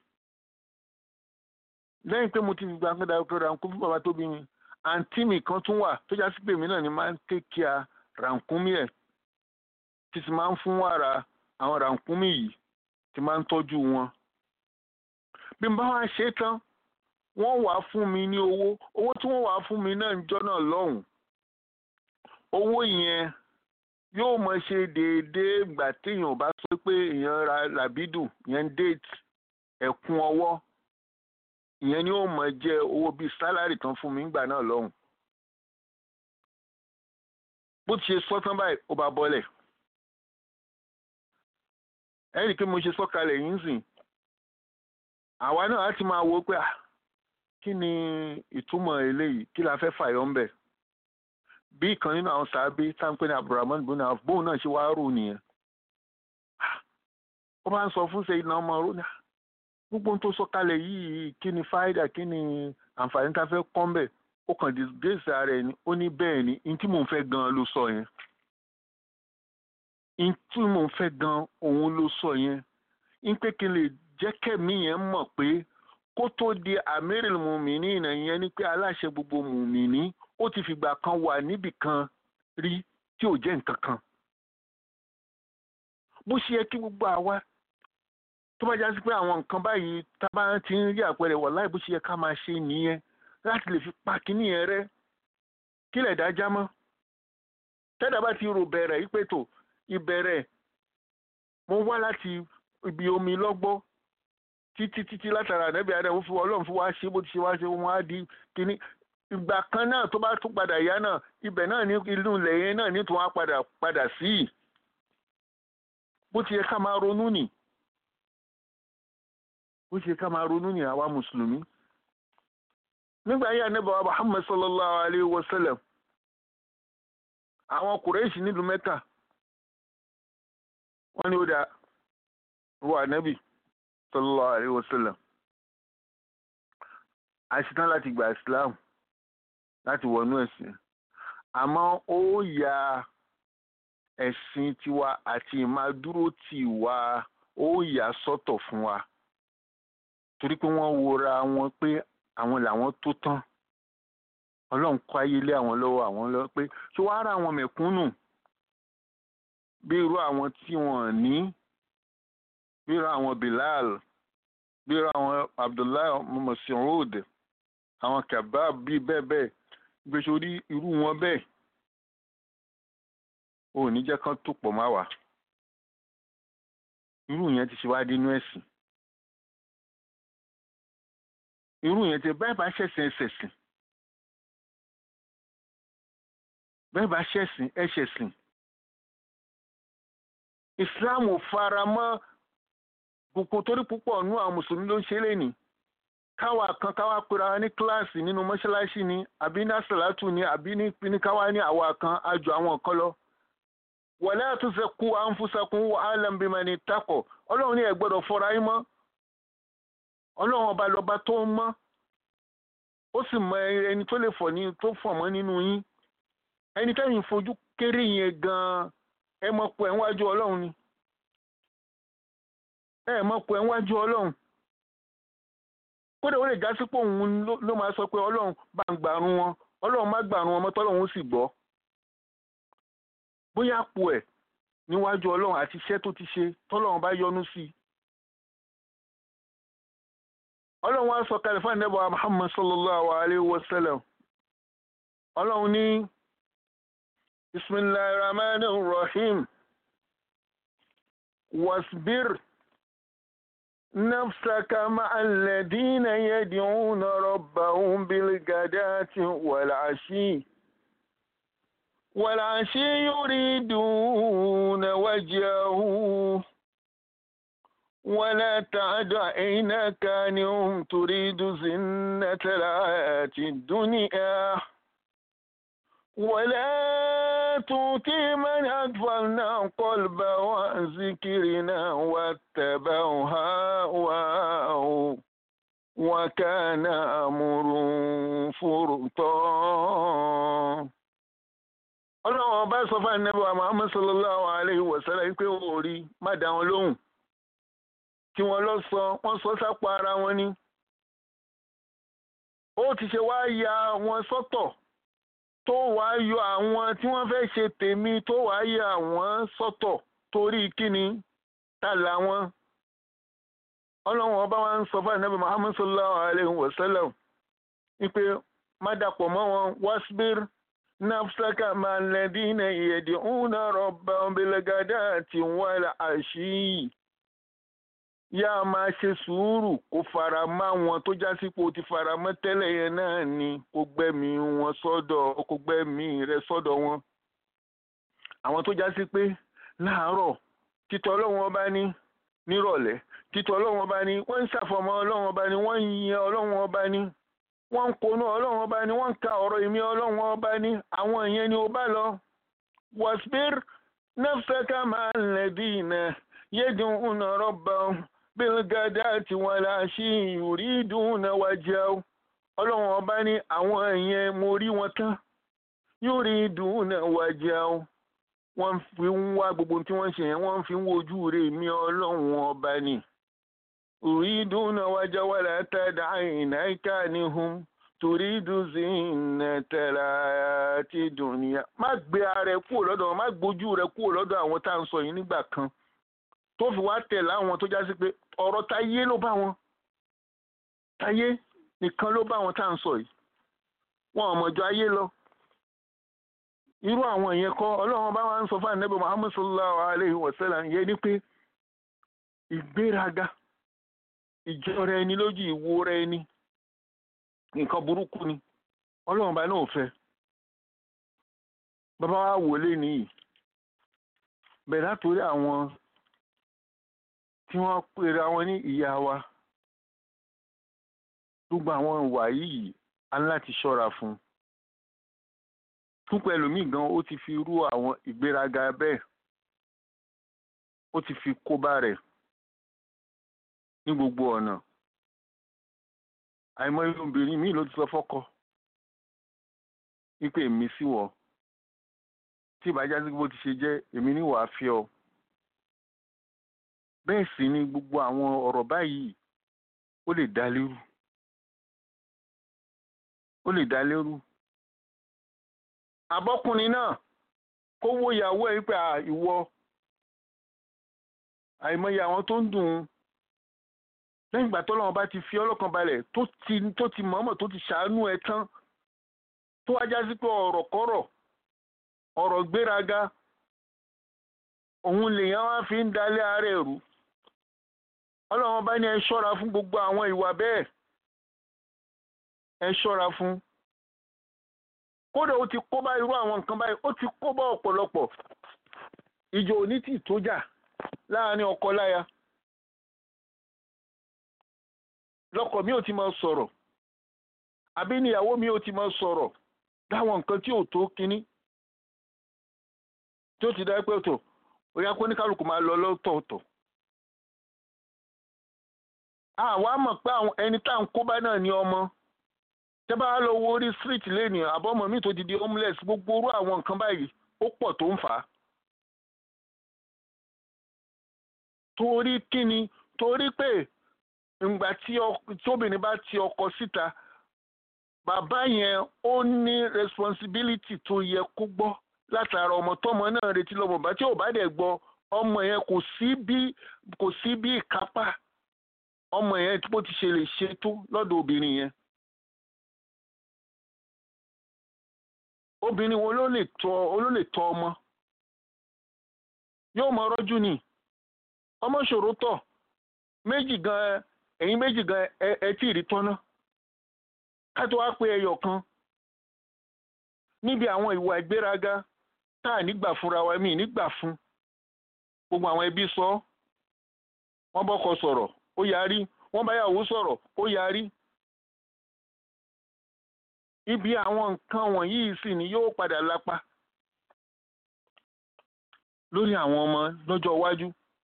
lẹ́yìn pé mo ti fi gbàgbé darapọ̀ rànkúnmí fún bàbá tó bí mi àǹtí mi kan tún wà tó já sí pé mi náà ni máa ń tẹ́kíà rànkúnmí ẹ̀ tí sì máa ń fún wàrà àwọn rànkúnmí yìí tí máa ń tọ́jú wọn. bí n bá wá ṣe tán wọ́n wàá fún mi ní owó owó tí wọ́n wàá fún mi náà ń jọ́ náà lọ́hùn owó yẹn yóò mọ ṣe déédéé ìgbà téèyàn bá sọ pé èèyàn ra làbídù yẹn déètì ẹ̀kún ọwọ́ ìyẹn ni ó mọ jẹ́ owó bíi sálárì tán fún mi ńgbà náà lọ́hùn. bó ti ṣe sọ tán báyìí ó bá bọ́lẹ̀. ẹnì kí mo ṣe sọ́kalẹ̀ yìí ń sìn. àwa náà á ti máa wo pé kí ni ìtumọ̀ eléyìí kí la fẹ́ fàyọ ń bẹ̀. bí ìkan nínú àwọn sàábé táǹpẹ́ ní abdulrahman bin auf bóun náà ṣe wá rò nìyẹn. ó bá ń sọ fún sẹ́yìn náà ọmọ rò ní gbogbo ohun tó sọ kalẹ̀ yìí kí ni fáídà kí ni àǹfààní tá a fẹ́ kọ́ mbẹ̀ ó kàn disgrace ara ẹ̀ ni ó ní bẹ́ẹ̀ ni n tí mò ń fẹ́ gan ló sọ yẹn n tí mò ń fẹ́ gan òun ló sọ yẹn n pé kí n lè jẹ́ kẹ́mi yẹn mọ̀ pé kó tó di amiril mùmíní ìnà yẹn ni pé aláṣẹ gbogbo mùmíní ó ti fìgbà kan wà níbì kan rí tí ò jẹ́ nǹkan kan bó ṣe yẹ kí gbogbo àwa tó bá já sí pé àwọn nǹkan báyìí tá a bá ti ń rí àpẹẹrẹ wà láì bó ṣe yẹ ká máa ṣe nìyẹn láti lè fi pa kínní yẹn rẹ́ kílẹ̀ dájá mọ́ tẹ́dà bá ti rò bẹ̀rẹ̀ yí pé tò ìbẹ̀rẹ̀ mo wá láti ibi omi lọ́gbọ́ títí títí látara ànábì adamu fún ọlọ́run fún wa ṣe bó ti ṣe wá ṣe wọn á di kíní ìgbà kan náà tó bá tún padà yá náà ibẹ̀ náà ní inú ilẹ̀ yẹn náà ní tó wá padà padà sí i bó ti yẹ ká máa ronú nì bó ti yẹ ká máa ronú nì àwa mùsùlùmí nígbà yẹn ànábì wa Muhammad sallallahu alayhi wa sallam àwọn kùrẹ́ẹ̀sì nílùú mẹ́ta wọ́n ní ó dá wọ ànábì sallallahu alayhi wa sallam àṣetán láti gba islam láti wọnú ẹ̀sìn àmọ́ ó ya ẹ̀sìn tiwa àti ìmádúró tiwa ó yà sọ́tọ̀ fún wa torí pé wọ́n wora wọn pé àwọn làwọn tó tán ọlọ́run kọ́ ayé lé àwọn lọ́wọ́ àwọn lọ́wọ́ pé tó wá ra àwọn mẹ̀kúnnù bí irú àwọn tí wọ́n ní bí irú àwọn Bilal bí irú àwọn Abdullahi Mas'ud àwọn kabab bíi bẹ́ẹ̀ bẹ́ẹ̀ gbèsè orí irú wọn bẹ́ẹ̀ ò ní jẹ́ kán tó pọ̀ má wà irú yẹn ti ṣe wá dínú ẹ̀sìn irú yẹn ti bẹ́ẹ̀ bá ṣẹ̀sìn ẹ̀ṣẹ̀sìn bẹ́ẹ̀ bá ṣẹ̀sìn ẹ̀ṣẹ̀sìn Islam ò fara mọ́ kòkò torí púpọ̀ nú àwọn mùsùlùmí ló ń ṣe lénìí káwa kan káwa pera wa ní kíláàsì nínú mọ́ṣáláṣí ni àbí ní àṣàlátù ni àbí ní káwa ní àwa kan àjọ àwọn kan lọ. wala tuzakku anfusakum wa a'lamu bimani ittaqa ọlọ́run ní ẹ gbọ́dọ̀ fọra yín mọ́ ọlọ́run ọba lọ́ba tó ń mọ́ ó sì mọ ẹni tó lè fọ̀ ní tó fọ̀ mọ́ nínú yín ẹni tẹ́yìn fojú kéré yẹn gan-an ẹ mọ̀ pé ẹ̀ ń wájú ọlọ́run ni ẹ mọ̀ pé ẹ̀ ń wájú ọlọ́run kódà ó lè já sí pé òun ló máa sọ pé ọlọ́run bá ń gbàrún wọn ọlọ́run má gbàrún wọn mọ́ tọ́lọ́run ó sì gbọ́ bóyá àpò ẹ̀ níwájú ọlọ́run àti iṣẹ́ tó ti ṣe tọ́lọ́run bá yọ́nú sí i ọlọ́run wá sọ kalẹ̀ fún ànábì Muhammad sallallahu alayhi wa sallam ọlọ́run ní bismillahir rahmanir rahim wasbir. نفسك مع الذين يدعون ربهم بالغداة والعشي والعشي يريدون وجهه ولا تعد عينك عنهم تريد زنة الحياة الدنيا ولا تؤتي من أغفلنا قلبه عن ذكرنا واتبع هواه وكان أمر فرطا ọlọ́run ọba sọ fún ànábì wa Muhammad sallallahu alayhi wa sallam pé ó rí má dá wọn lóhùn tí wọ́n lọ sọ wọ́n sọ sápò ara wọn ni ó ti ṣe wá ya wọn sọ́tọ̀ tó wàá yọ àwọn tí wọ́n fẹ́ ṣe tèmi tó wàá yọ àwọn sọ́tọ̀ torí kíni ta làwọn. ọlọ́run ọba wa ń sọ fún ànábì muhammad sallallahu alayhi wa sallam wípé má dàpọ̀ mọ́ wọn wasbir nafsaka ma alladhina yad'una rabbahum bilghadati wal ashi yá a máa ṣe sùúrù kó fara mọ́ àwọn tó já sípò ti fara mọ́ tẹ́lẹ̀ yẹn náà ni kó gbẹ́mí wọn sọ́dọ̀ kó gbẹ́mí rẹ sọ́dọ̀ wọn. àwọn tó já sí pé láàárọ̀ títọ́ ọlọ́run ọba ní nírọ̀lẹ́ títọ́ ọlọ́run ọba ní wọ́n ń ṣàfọ̀mọ́ ọlọ́run ọba ní wọ́n ń yin ọlọ́run ọba ní wọ́n ń konú ọlọ́run ọba ní wọ́n ń ka ọ̀rọ̀ ìmí ọlọ́run ọba ní àwọn ìyẹn ni ó bá lọ. wasbir nafsaka ma'a alladhina yad'una rabbahum bilgadati walashi yuriduna wajhahu ọlọ́run ọba ní àwọn èèyàn mo rí wọn tán yuriduna wajhahu wọ́n fi ń wá gbogbo tí wọ́n ṣe yẹn wọ́n fi ń wojú rẹ̀ mí ọlọ́run ọba ní. yuriduna wajhahu wala tada aynaka anhum turidu zinnatal hayati dunya. má gbé ara ẹ kúrò lọ́dọ̀ wọn má gbójú rẹ kúrò lọ́dọ̀ àwọn tá à ń sọ yìí nígbà kan tó fi wá tẹ̀ láwọn tó já sí pé ọ̀rọ̀ táyé ló bá wọn táyé nìkan ló bá wọn tá à ń sọ yìí wọn ò mọ̀jọ ayé lọ irú àwọn yẹn kọ́ ọlọ́run bá wá ń sọ fún ànábì muhammad sallallahu alayhi wa sallam yẹn ni pé ìgbéraga ìjọra ẹni lójú ìwúra ẹni nǹkan burúkú ni ọlọ́run bá náà fẹ́ bàbá wa wò lé nìyí bẹ̀rẹ̀ látòrí àwọn tí wọ́n pèrè àwọn ní ìyá wa gbogbo àwọn ìwà yìí a ní láti ṣọ́ra fún un púpọ̀ ẹlòmíì gan ó ti fi rú àwọn ìgbéraga bẹ́ẹ̀ ó ti fi kóbá rẹ̀ ní gbogbo ọ̀nà àìmọye obìnrin míì ló ti sọ fọ́kọ wípé èmi sí wọ tí ìbájá sí bó ti ṣe jẹ́ èmi ní wàá fi ọ bẹ́ẹ̀ sì ni gbogbo àwọn ọ̀rọ̀ báyìí ó lè dá lérú ó lè dá lérú abọ́kùnrin náà kó wo ìyàwó ẹ̀ wípé à ìwọ àìmọye àwọn tó ń dùn ún lẹ́yìn ìgbà tọ́lọ́run bá ti fi ọlọ́kan balẹ̀ tó ti tó ti mọ̀ọ́mọ̀ tó ti ṣàánú ẹ tán tó wá já sí pé ọ̀rọ̀ kọ́rọ̀ ọ̀rọ̀ gbéraga òun lèèyàn wá fi ń dalẹ̀ ara ẹ̀rú ọlọ́run bá ní ẹ ṣọ́ra fún gbogbo àwọn ìwà bẹ́ẹ̀ ẹ ṣọ́ra fún kódà ó ti kó bá irú àwọn nǹkan báyìí ó ti kó bá ọ̀pọ̀lọpọ̀ ìjọ òní tì tó jà láàrin ọkọ láya lọ́kọ mi ò ti máa sọ̀rọ̀ àbí níyàwó mi ò ti máa sọ̀rọ̀ dáwọn nǹkan tí ò tó kínní tí ó ti dá pé tó ó yá kó ní kálukú máa lọ lọ́tọ̀ọ̀tọ̀ àwa mọ̀ pé àwọn ẹni tá à ń kó bá náà ní ọmọ tẹ́ bá lọ wo orí street lẹ́nu àbọ̀mọ̀ mi tó ti di homeless gbogbo orú àwọn nǹkan báyìí ó pọ̀ tó ń fà á. torí kíni torí pé ìgbà tí tóbìnrin bá ti ọkọ síta bàbá yẹn ó ní responsibility tó yẹ kó gbọ́ látara ọmọ tọmọ náà retí lọ́mọ bá tí ò bá dẹ̀ gbọ́ ọmọ yẹn kò sí bí kò sí bí ìkápá ọmọ yẹn bó ti ṣe lè ṣe tó lọ́dọ̀ obìnrin yẹn. obìnrin wo ló lè tọ́ ló lè tọ́ ọmọ yóò mọ rọ́jú ni ọmọ ṣòro tọ̀ méjì gan ẹ̀yin méjì gan ẹ tí ì rí tọ́ná ká tó wá pé ẹyọ kan níbi àwọn ìwà ìgbéraga tá à nígbà fúnra wa mí nígbà fún gbogbo àwọn ẹbí sọ wọ́n bọ́kọ sọ̀rọ̀ ó yarí wọ́n báyàwó sọ̀rọ̀ ó yarí ibi àwọn nǹkan wọ̀nyí sì ni yóò padà lápá lórí àwọn ọmọ lọ́jọ́ iwájú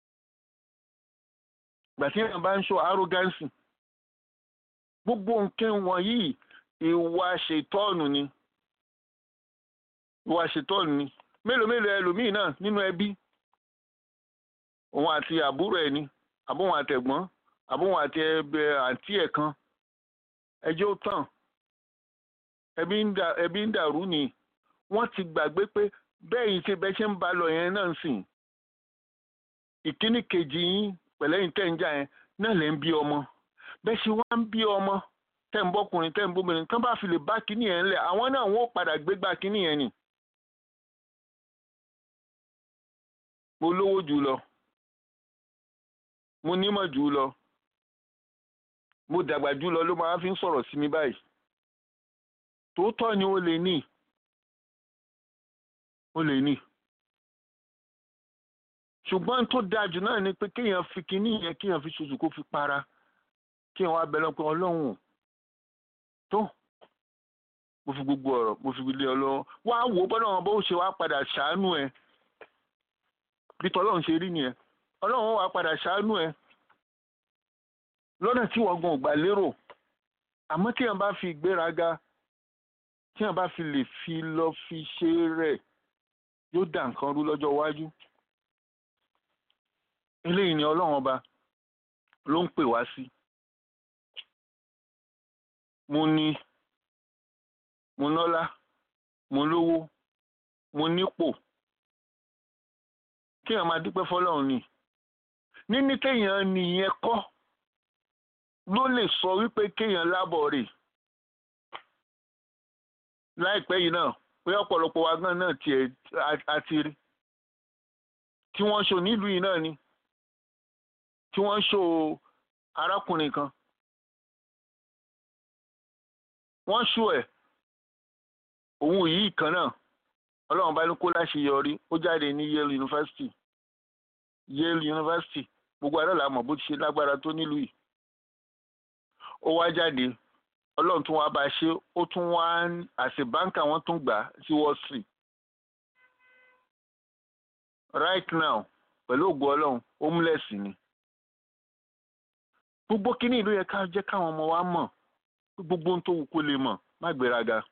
gbà tí èèyàn bá ń ṣọ arrogance gbogbo nǹkan wọ̀nyí ìwà ṣètọ́ọ̀nù ni ìwà ṣètọ́ọ̀nù ni mélòó mélòó ẹlòmíì náà nínú ẹbí òun àti àbúrò ẹ̀ ni àbóhun àtẹ̀gbọ́n àbóhun àti ẹbẹ àǹtí ẹ̀ kan ẹjọ́ ó tàn ẹbí ń dàrú ni wọ́n ti gbàgbé pé bẹ́ẹ̀ yìí ṣe bẹ́ẹ̀ ṣe ń ba lọ yẹn náà sìn ìkíní kejì yín pẹ̀lẹ́yìn tẹ̀ ń jà yẹn náà lẹ́ ń bí ọmọ bẹ́ẹ̀ ṣe wá ń bí ọmọ tẹ̀ ń bọ́kùnrin tẹ̀ ń bóbìnrin tán bá fi lè bá kíní yẹn lẹ̀ àwọn náà wọ́n padà gbégbá kíní yẹn ni. mo lówó jù lọ mo nímọ̀ jù lọ mo dàgbà jù lọ ló máa fi ń sọ̀rọ̀ sí mi báyìí tòótọ́ ni ó lè ní ó lè ní ṣùgbọ́n tó dáa jù náà ni pé kéèyàn fi kinní yẹn kéèyàn fi ṣoṣù kó fi para kéèyàn wá bẹ̀rẹ̀ pé ọlọ́run tó mo fi gbogbo ọ̀rọ̀ mo fi lé ọlọ́run wá wò ó bọ́dọ̀ wọn bó ṣe wá padà ṣàánú ẹ bí tọ́lọ́run ṣe rí nìyẹn ọlọ́run wá padà ṣàánú ẹ lọ́nà tí wọ́n gan ò gbà lérò àmọ́ téèyàn bá fi ìgbéraga téèyàn bá fi lè fi lọ fi ṣe rẹ̀ yóò dà nǹkan rú lọ́jọ́ iwájú eléyìí ni ọlọ́run ọba ló ń pè wá sí mo ní mo nọ́lá mo lówó mo nípò kéèyàn máa dúpẹ́ fọlọ́run ni níní kéèyàn nìyẹn kọ́ ló lè sọ wípé kéèyàn lábọ̀ rè láìpẹ́ yìí náà pé ọ̀pọ̀lọpọ̀ wa gan náà tiẹ̀ àti rí tí wọ́n ṣò nílùú yìí náà ni tí wọ́n ṣò arákùnrin kan wọ́n ṣò ẹ̀ òun yìí kan náà ọlọ́run bá ní kó láṣeyọrí ó jáde ní Yale University Yale University gbogbo àdó la mọ̀ bó ti ṣe lágbára tó nílùú yìí ó wá jáde ọlọ́run tún wá bá a ṣe ó tún wá àṣẹ báńkà wọn tún gbà sí Wall Street right now pẹ̀lú ògo ọlọ́run homeless ni gbogbo kíní ìlú yẹ ká jẹ́ káwọn ọmọ wa mọ̀ gbogbo ohun tó wù kó lè mọ̀ má gbéraga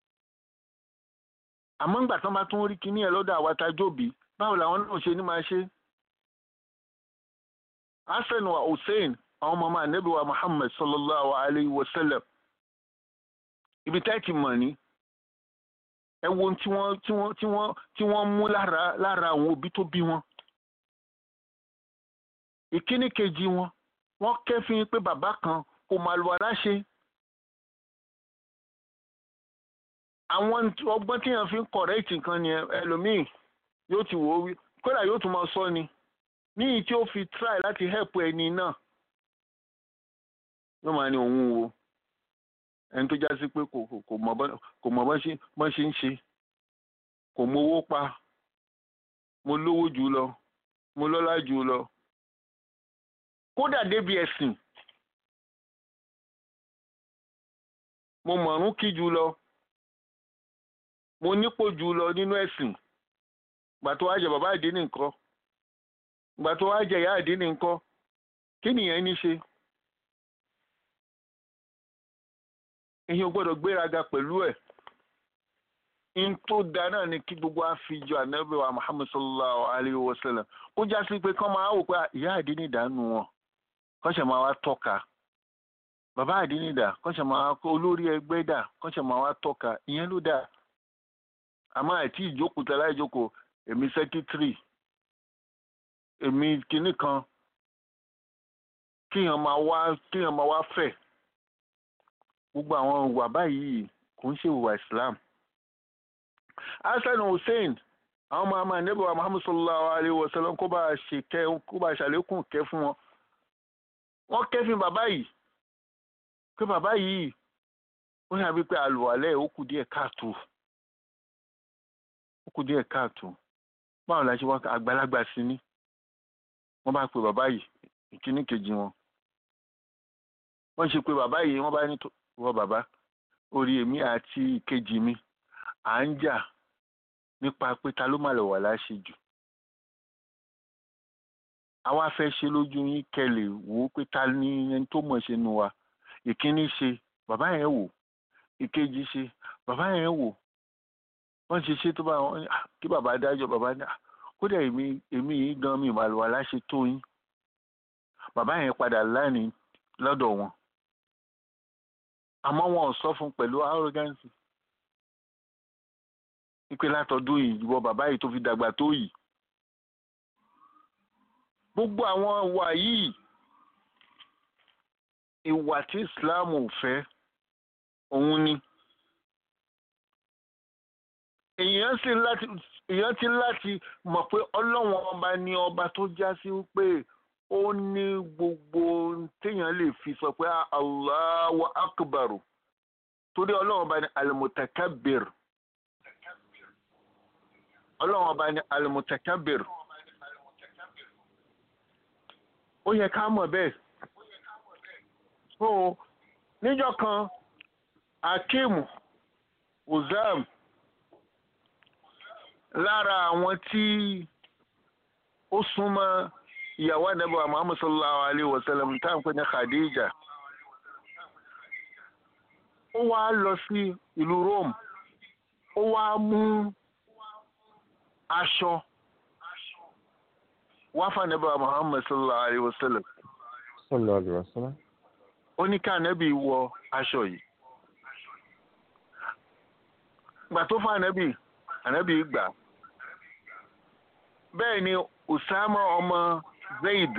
àmọ́ ńgbà tán bá tún rí kíní ẹ̀ lọ́dọ̀ àwa tá a jóbi báwo làwọn náà ṣe ní máa ṣe. hasan wa hussein àwọn ọmọ máa nẹ́bí wa muhammad sallallahu alayhi wa sallam ibi tá ẹ ti mọ̀ ní ẹ wo ohun tí wọ́n tí wọ́n tí wọ́n tí wọ́n mú lára lára àwọn òbí tó bí wọn. ìkíní kejì wọn wọ́n kẹ́fín pé bàbá kan kò máa lu aláṣẹ. àwọn ọgbọ́n tí yẹn fi ń kọ̀rẹ́ẹ̀tì nǹkan ni ẹlòmíì yóò ti wò ó wí kódà yóò tún máa sọ ni níyì tí ó fi try láti help ẹni náà yóò máa ní òun wo ẹni tó já sí pé kò kò mọ̀ bọ́n ṣe ń ṣe kò mówó pa mo lówó jù lọ mo lọ́lá jù lọ kódà débi ẹ̀sìn mo mọ̀ọ́rún kí jù lọ mo nípò jù lọ nínú ẹ̀sìn gbà tó wá jẹ bàbá àdínì nǹkan gbà tó wá jẹ ìyá àdínì nǹkan kí nìyẹn ní ṣe èyí ò gbọ́dọ̀ gbéraga pẹ̀lú ẹ̀ in tó da náà ni kí gbogbo àfijọ ànábì wa muhammad sallallahu alayhi wa sallam kó já sí pé kán máa wò pé ìyá àdínì dànù wọn kán ṣe máa wá tọ́ka bàbá àdínì dà kán ṣe máa wá olórí ẹgbẹ́ dà kán ṣe máa wá tọ́ka ìyẹn ló dáa àmọ́ àti ìjókòó tẹ láìjókòó èmi sẹ́kítírì èmi kinní kan kíyàn máa wá kíyàn máa wá fẹ̀ gbogbo àwọn ìwà báyìí kò ń ṣe ìwà Islam Hasan Hussein àwọn ọmọ àmà níbo wa Muhammad sallallahu alayhi wa sallam kó bá ṣe kẹ kó bá ṣàlékún kẹ fún wọn wọ́n kẹ́fìn bàbá yìí pé bàbá yìí ó yàgbé pé àlùwalẹ̀ ó kù díẹ̀ káàtó ó kù díẹ̀ káàtó báwo la ṣe wá àgbàlagbà sí ni wọ́n bá pe bàbá yìí ìkíní kejì wọn wọ́n ṣe pé bàbá yìí wọ́n bá ní wọ bàbá orí èmi àti ìkejì mi à ń jà nípa pé ta ló má lọ wà láṣẹ jù àwa fẹ́ ṣe lójú yín kẹlẹ̀ wò ó pé ta ni ẹni tó mọ̀ ṣe nu wa ìkíní ṣe bàbá yẹn wò ìkejì ṣe bàbá yẹn wò wọ́n ṣe ṣe tó bá wọn kí bàbá dájọ́ bàbá ní kódà èmi èmi yìí gan mi ìmọ̀ àlùwà láṣẹ tó yín bàbá yẹn padà láàní lọ́dọ̀ wọn àmọ́ wọn ò sọ fún pẹ̀lú arrogance wípé látọdún yìí ìwọ bàbá yìí tó fi dàgbà tó yìí gbogbo àwọn ìwà yìí ìwà tí Islam ò fẹ́ òun ni èèyàn sì láti èèyàn ti láti mọ̀ pé ọlọ́wọ́n ọba ní ọba tó já sí pé ó ní gbogbo téèyàn lè fi sọ pé Allahu akbar torí ọlọ́wọ́n ọba ní al-mutakabbir ọlọ́wọ́n ọba ní al-mutakabbir ó yẹ ká mọ̀ bẹ́ẹ̀ so níjọ́ kan Akeem Uzam lára àwọn tí ó súnmọ́ ìyàwó ànábì Muhammad sallallahu alayhi wa sallam tá à ń pè ní Khadija ó wá lọ sí ìlú Rome ó wá mú aṣọ wá fún ànábì Muhammad sallallahu alayhi wa sallam sallallahu alaihi wasallam. ó ní ká ànábì wọ aṣọ yìí gbà tó fún ànábì ànábì gbà bẹ́ẹ̀ ni Usama ọmọ Zaid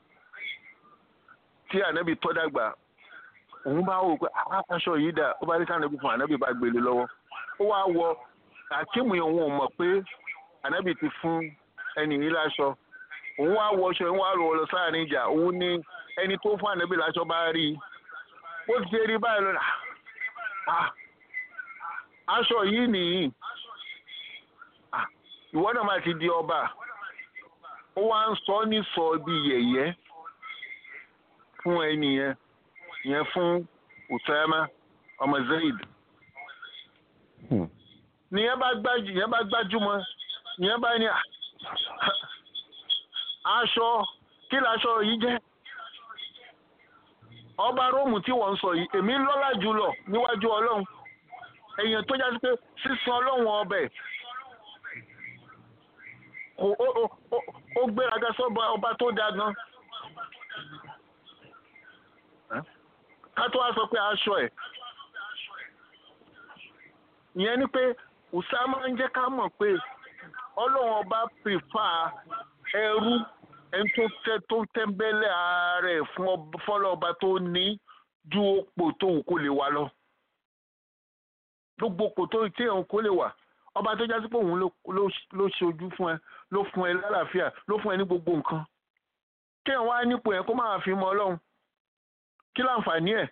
tí ànábì tọ́ dàgbà òun bá wò pé aṣọ yìí dà ó bá rí sànábì fún ànábì bá gbélé lọ́wọ́ ó wá wọ akíìmù yẹn òun ò mọ̀ pé ànábì ti fún ẹnì yìí láṣọ òun wá wọṣọ òun wá lọ sáàrin ìjà òun ní ẹni tó fún ànábì láṣọ bá rí i ó ti ṣe rí báyìí lọ́la ah aṣọ yìí nìyí ah ìwọ náà máa ti di ọba ó wá ń sọ ní sọ bí yẹ̀yẹ́ fún ẹni yẹn yẹn fún Usama ọmọ Zaid Hmm. nìyẹn bá gbájú nìyẹn bá gbájúmọ́ nìyẹn bá ní à, aṣọ kí laṣọ yìí jẹ́ ọba róòmù tí wọ́n ń sọ yìí èmi lọ́lá jùlọ níwájú ọlọ́run èèyàn tó jásí pé sísan ọlọ́run ọbẹ̀ kò ó ó ó ó gbéraga sọ́ba ọba tó dáa gan ká tó wá sọ pé aṣọ ẹ̀ ìyẹn ni pé Usama ń jẹ́ ká mọ̀ pé ọlọ́run ọba pèfà ẹrú ẹni tó tẹ́ tó tẹ́ńbẹ́lẹ́ ààrẹ fún ọba- fọlọ́ọba tó ní ju òpò tó wù kó lè wà lọ gbogbo òpò tó tí òun kó lè wà ọba tó jásí pé òun ló ló- ló ṣojú fún ẹ ló fún ẹ lálàáfíà ló fún ẹ ní gbogbo nǹkan kí ẹ wá nípò yẹn kó máa fi mọ ọlọ́run kí láǹfààní ẹ̀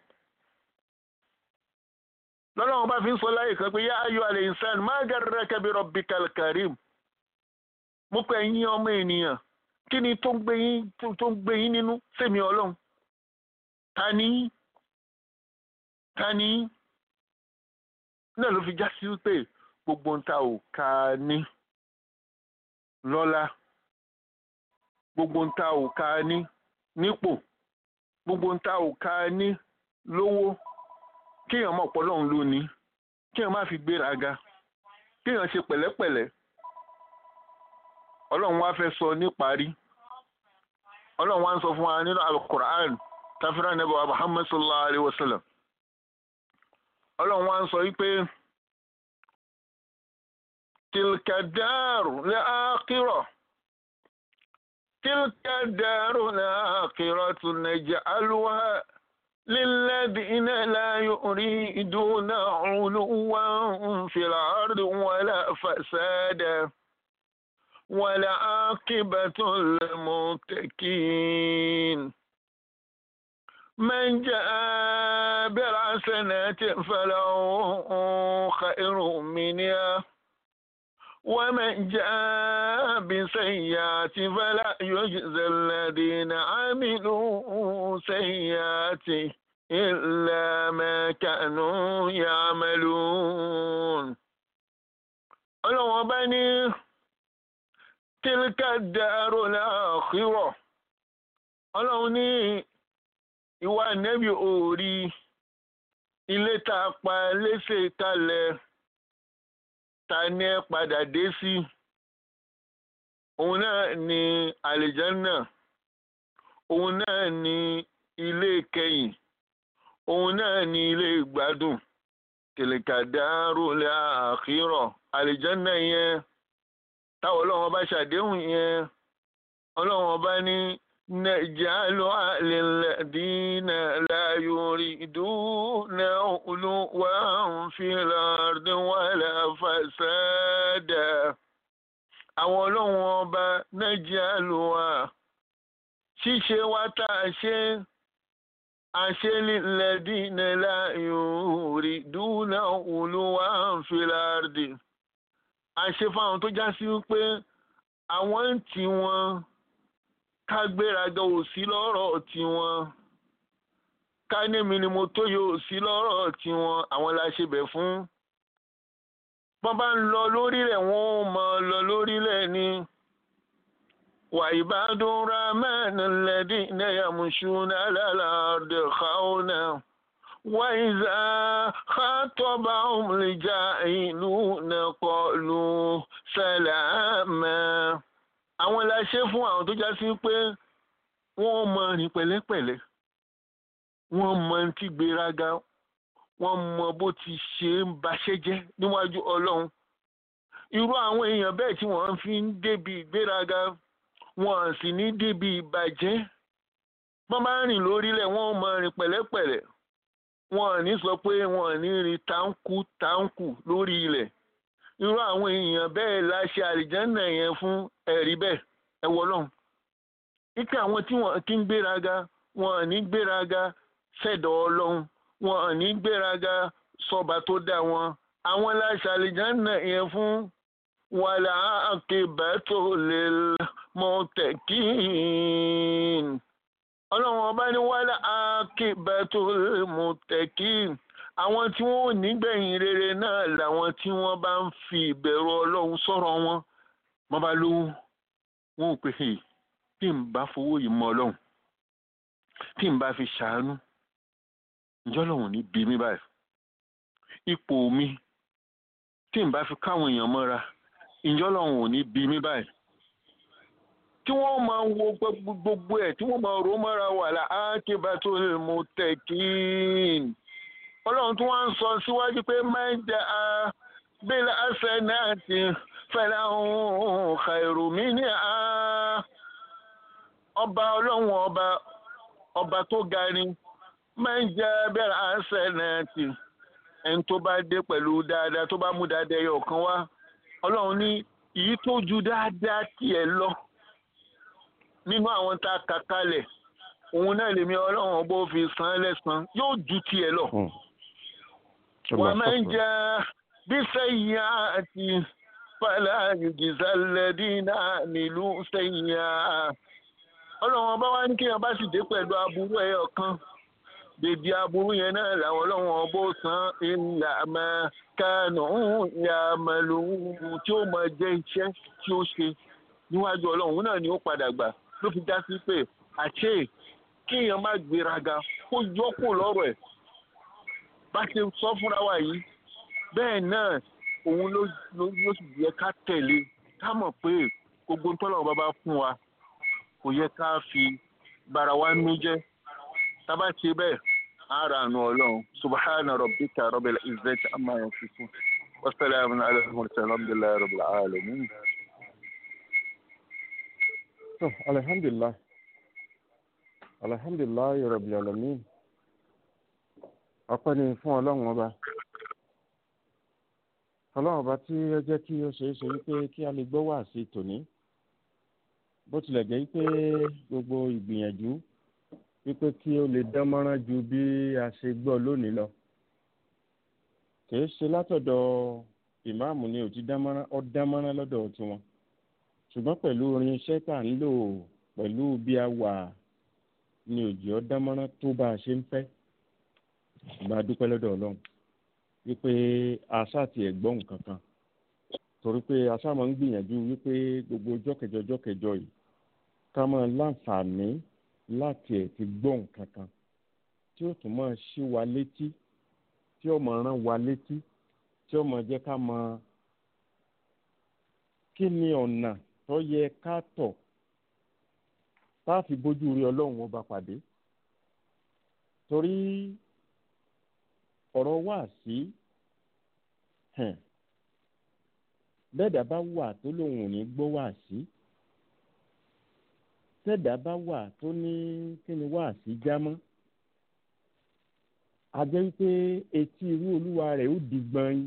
lọ́lọ́run bá fi ń sọ láyè kan pé yá ayọ̀ alẹ́ ìsàn má garraka bi rabbikal karim mo pè yín ọmọ ènìyàn kí ni tó ń gbé yín tó tó ń gbé yín nínú sèmi ọlọ́run ta ni yín? ta ni yín? náà ló fi já sí wípé gbogbo ń ta ò ká ní lọ́lá gbogbo ń ta ò ká ní nípò gbogbo ń ta ò ká ní lówó kéèyàn mọ̀ pọ̀ lọ́hùn lónìí kéèyàn má fi gbéraga kéèyàn ṣe pẹ̀lẹ́pẹ̀lẹ́ ọlọ́run wá fẹ́ sọ níparí ọlọ́run wá ń sọ fún wa nínú alukur'an tafira nebo muhammad sallallahu alayhi wa sallam ọlọ́run wá ń sọ wípé tilka daaru al-akhirah tilka daaru al-akhiratu naj'aluha للذين لا يريدون علوا في الأرض ولا فسادا والعاقبة للمتقين من جاء بالحسنات فله خير منها ومن جاء بسيئات فلا يجزى الذين عملوا سيئات إلا ما كانوا يعملون ọlọ́wọ́n bá ní tílíkà dàrú láàkírọ̀ ọlọ́run ní ìwà nẹ́bí òòrí ilé tá a pa léṣe kalẹ̀ ta ni ẹ padà dé sí òun náà ni àlìjánná òun náà ni ilé kẹyìn òun náà ni ilé ìgbádùn tìlìkàdárò lè àkírọ̀ àlìjánná yẹn táwọn ọlọ́run bá ṣàdéhùn yẹn ọlọ́run bá ní nàìjálù àlèlẹ́dínà láyórí ìdúnà olúwa ń fi lọ́ọ̀dún wà láfàṣádà àwọn ọlọ́run ọba nàìjálù wa ṣíṣe wa tá a ṣe àṣẹ lílẹ́dínà láyórí ìdúnà olúwa ń fi lọ́ọ̀dún àṣẹ fáwọn tó já sí wípé àwọn ń tì wọ́n ká gbéraga ò sí lọ́rọ̀ tiwọn ká némi ni mo tó yóò sí lọ́rọ̀ tiwọn àwọn la ṣe bẹ̀ fún. wọ́n bá ń lọ lórílẹ̀ wọ́n ò mọ̀ lọ lórílẹ̀ ni. wà ìbádùn rahman lẹ́dí náyàmùsùnà lálàdé xauna. wà ìzà xatọ́bà òmùlẹ̀jà ìlú nàkọ́lù sàlámà àwọn la ṣe fún àwọn tó já sí pé wọ́n mọ rìn pẹ̀lẹ́pẹ̀lẹ́ wọ́n mọ ti gbéraga wọ́n mọ bó ti ṣe ń baṣẹ́ jẹ́ níwájú ọlọ́run irú àwọn èèyàn bẹ́ẹ̀ tí wọ́n fi ń débi ìgbéraga wọ́n sì ní débi ìbàjẹ́ wọ́n bá rìn lórílẹ̀ wọ́n mọ rìn pẹ̀lẹ́pẹ̀lẹ́ wọ́n ní sọ pé wọ́n ní rìn táǹkù táǹkù lórí ilẹ̀ irú àwọn èèyàn bẹ́ẹ̀ la ṣe àlìjánà yẹn fún ẹ̀rí bẹ́ẹ̀ ẹ wọ lọ́hùn. ike àwọn tí wọ́n kí ń gbéraga wọn ò ní gbéraga sẹ́dọ̀ ọlọ́run wọn ò ní gbéraga sọba tó dá wọn àwọn la ṣe àlìjánà yẹn fún wàlà àkèbẹ́tò lè mọ̀tẹ́kìn ọlọ́run ọba ní wàlà àkèbẹ́tò lè mọ̀tẹ́kìn àwọn tí wọn ò nígbẹ̀yìn rere náà làwọn tí wọ́n bá ń fi ìbẹ̀rù ọlọ́run sọ̀rọ̀ wọn wọ́n bá lówó wọn ò pè é tí n bá fowó yìí mọ ọlọ́run tí n bá fi ṣàánú ǹjọ́ lọ́hùn ní bí mi báyìí ipò mi tí n bá fi káwọn èèyàn mọ́ra ǹjọ́ lọ́hùn ò ní bí mi báyìí tí wọ́n máa wo gbogbo ẹ̀ tí wọ́n máa rò mọ́ra wà lá ákébátó mo tẹ̀ kín ọlọ́run tí wọ́n ń sọ síwájú pé máa ń jẹ́ a bílẹ̀ àṣẹ náà ti fẹ́lẹ́ ohun kàìrùmí ní a ọba ọlọ́run ọba ọba tó ga ni máa ń jẹ́ bílẹ̀ àṣẹ náà ti ẹni tó bá dé pẹ̀lú dáadáa tó bá mú dáadáa ẹyọ kan wá ọlọ́run ní èyí tó ju dáadáa tiẹ̀ lọ nínú àwọn tá a kà kalẹ̀ òun náà lèmi ọlọ́run ọba ó fi san án lẹ́san yóò ju tiẹ̀ lọ. ومن جاء بسيئات فلا يجزى الذين عملوا سيئات ọlọ́run ọba wa ní kéèyàn bá sì dé pẹ̀lú aburú ẹyọ kan dèdè aburú yẹn náà làwọn ọlọ́run ọba ó san ìlà máa kánú ìyá màlúù tí ó máa jẹ́ iṣẹ́ tí ó ṣe níwájú ọlọ́run náà ni ó padà gbà ló fi já sí pé àṣé kéèyàn má gbéraga kó yọkù lọ́rọ̀ ẹ̀ bá ṣe sọ fúnra wa yìí bẹ́ẹ̀ náà òun ló ló ló sì yẹ ká tẹ̀lé ká mọ̀ pé gbogbo ntọ́lọ́wọ́ bá bá fún wa kò yẹ ká fi bara wa nú jẹ́ tábà ṣe bẹ́ẹ̀ ara àánú ọlọ́run subhana rabbika rabbil izzati amma yasifun wa salamun ala al-mursalin alhamdulillahi rabbil alamin. So, alhamdulillah alhamdulillah rabbil alamin ọpẹ́ ni fún ọlọ́run ọba ọlọ́run ọba tí ó jẹ́ kí ó ṣeé ṣe wípé kí a lè gbọ́ wá sí tòní bó tilẹ̀ jẹ́ wípé gbogbo ìgbìyànjú wípé kí ó lè dán mọ́rán ju bí a ṣe gbọ́ lónìí lọ kìí ṣe látọ̀dọ̀ ìmáàmù ni ò ti dán mọ́rán ó dán mọ́rán lọ́dọ̀ tiwọn ṣùgbọ́n pẹ̀lú orin iṣẹ́ tá à ń lò pẹ̀lú bí a wà ni òjì ó dán mọ́rán tó bá a ṣe ń fẹ́ ìgbà dúpẹ́ lọ́dọ̀ ọlọ́run wípé àṣà ti ẹ̀gbọ́n nǹkan kan torí pé àṣà máa ń gbìyànjú wípé gbogbo ọjọ́ kẹjọ ọjọ́ kẹjọ yìí ká máa láǹfààní láti ẹ̀ ti gbọ́ nǹkan kan tí ó tún máa ṣí wa létí tí ó máa rán wa létí tí ó máa jẹ́ ká mọ kí ni ọ̀nà tó yẹ ká tọ̀ tá a fi bójú rí ọlọ́run ọba pàdé torí ọ̀rọ̀ wà sí bẹ́ẹ̀dá bá wà tó lòun ò ní gbọ́ wà sí tẹ́ẹ̀dá bá wà tó ní kí ni wà sí jámọ́ a jẹ́ wípé etí irú olúwa rẹ̀ ó di gbọ̀nyin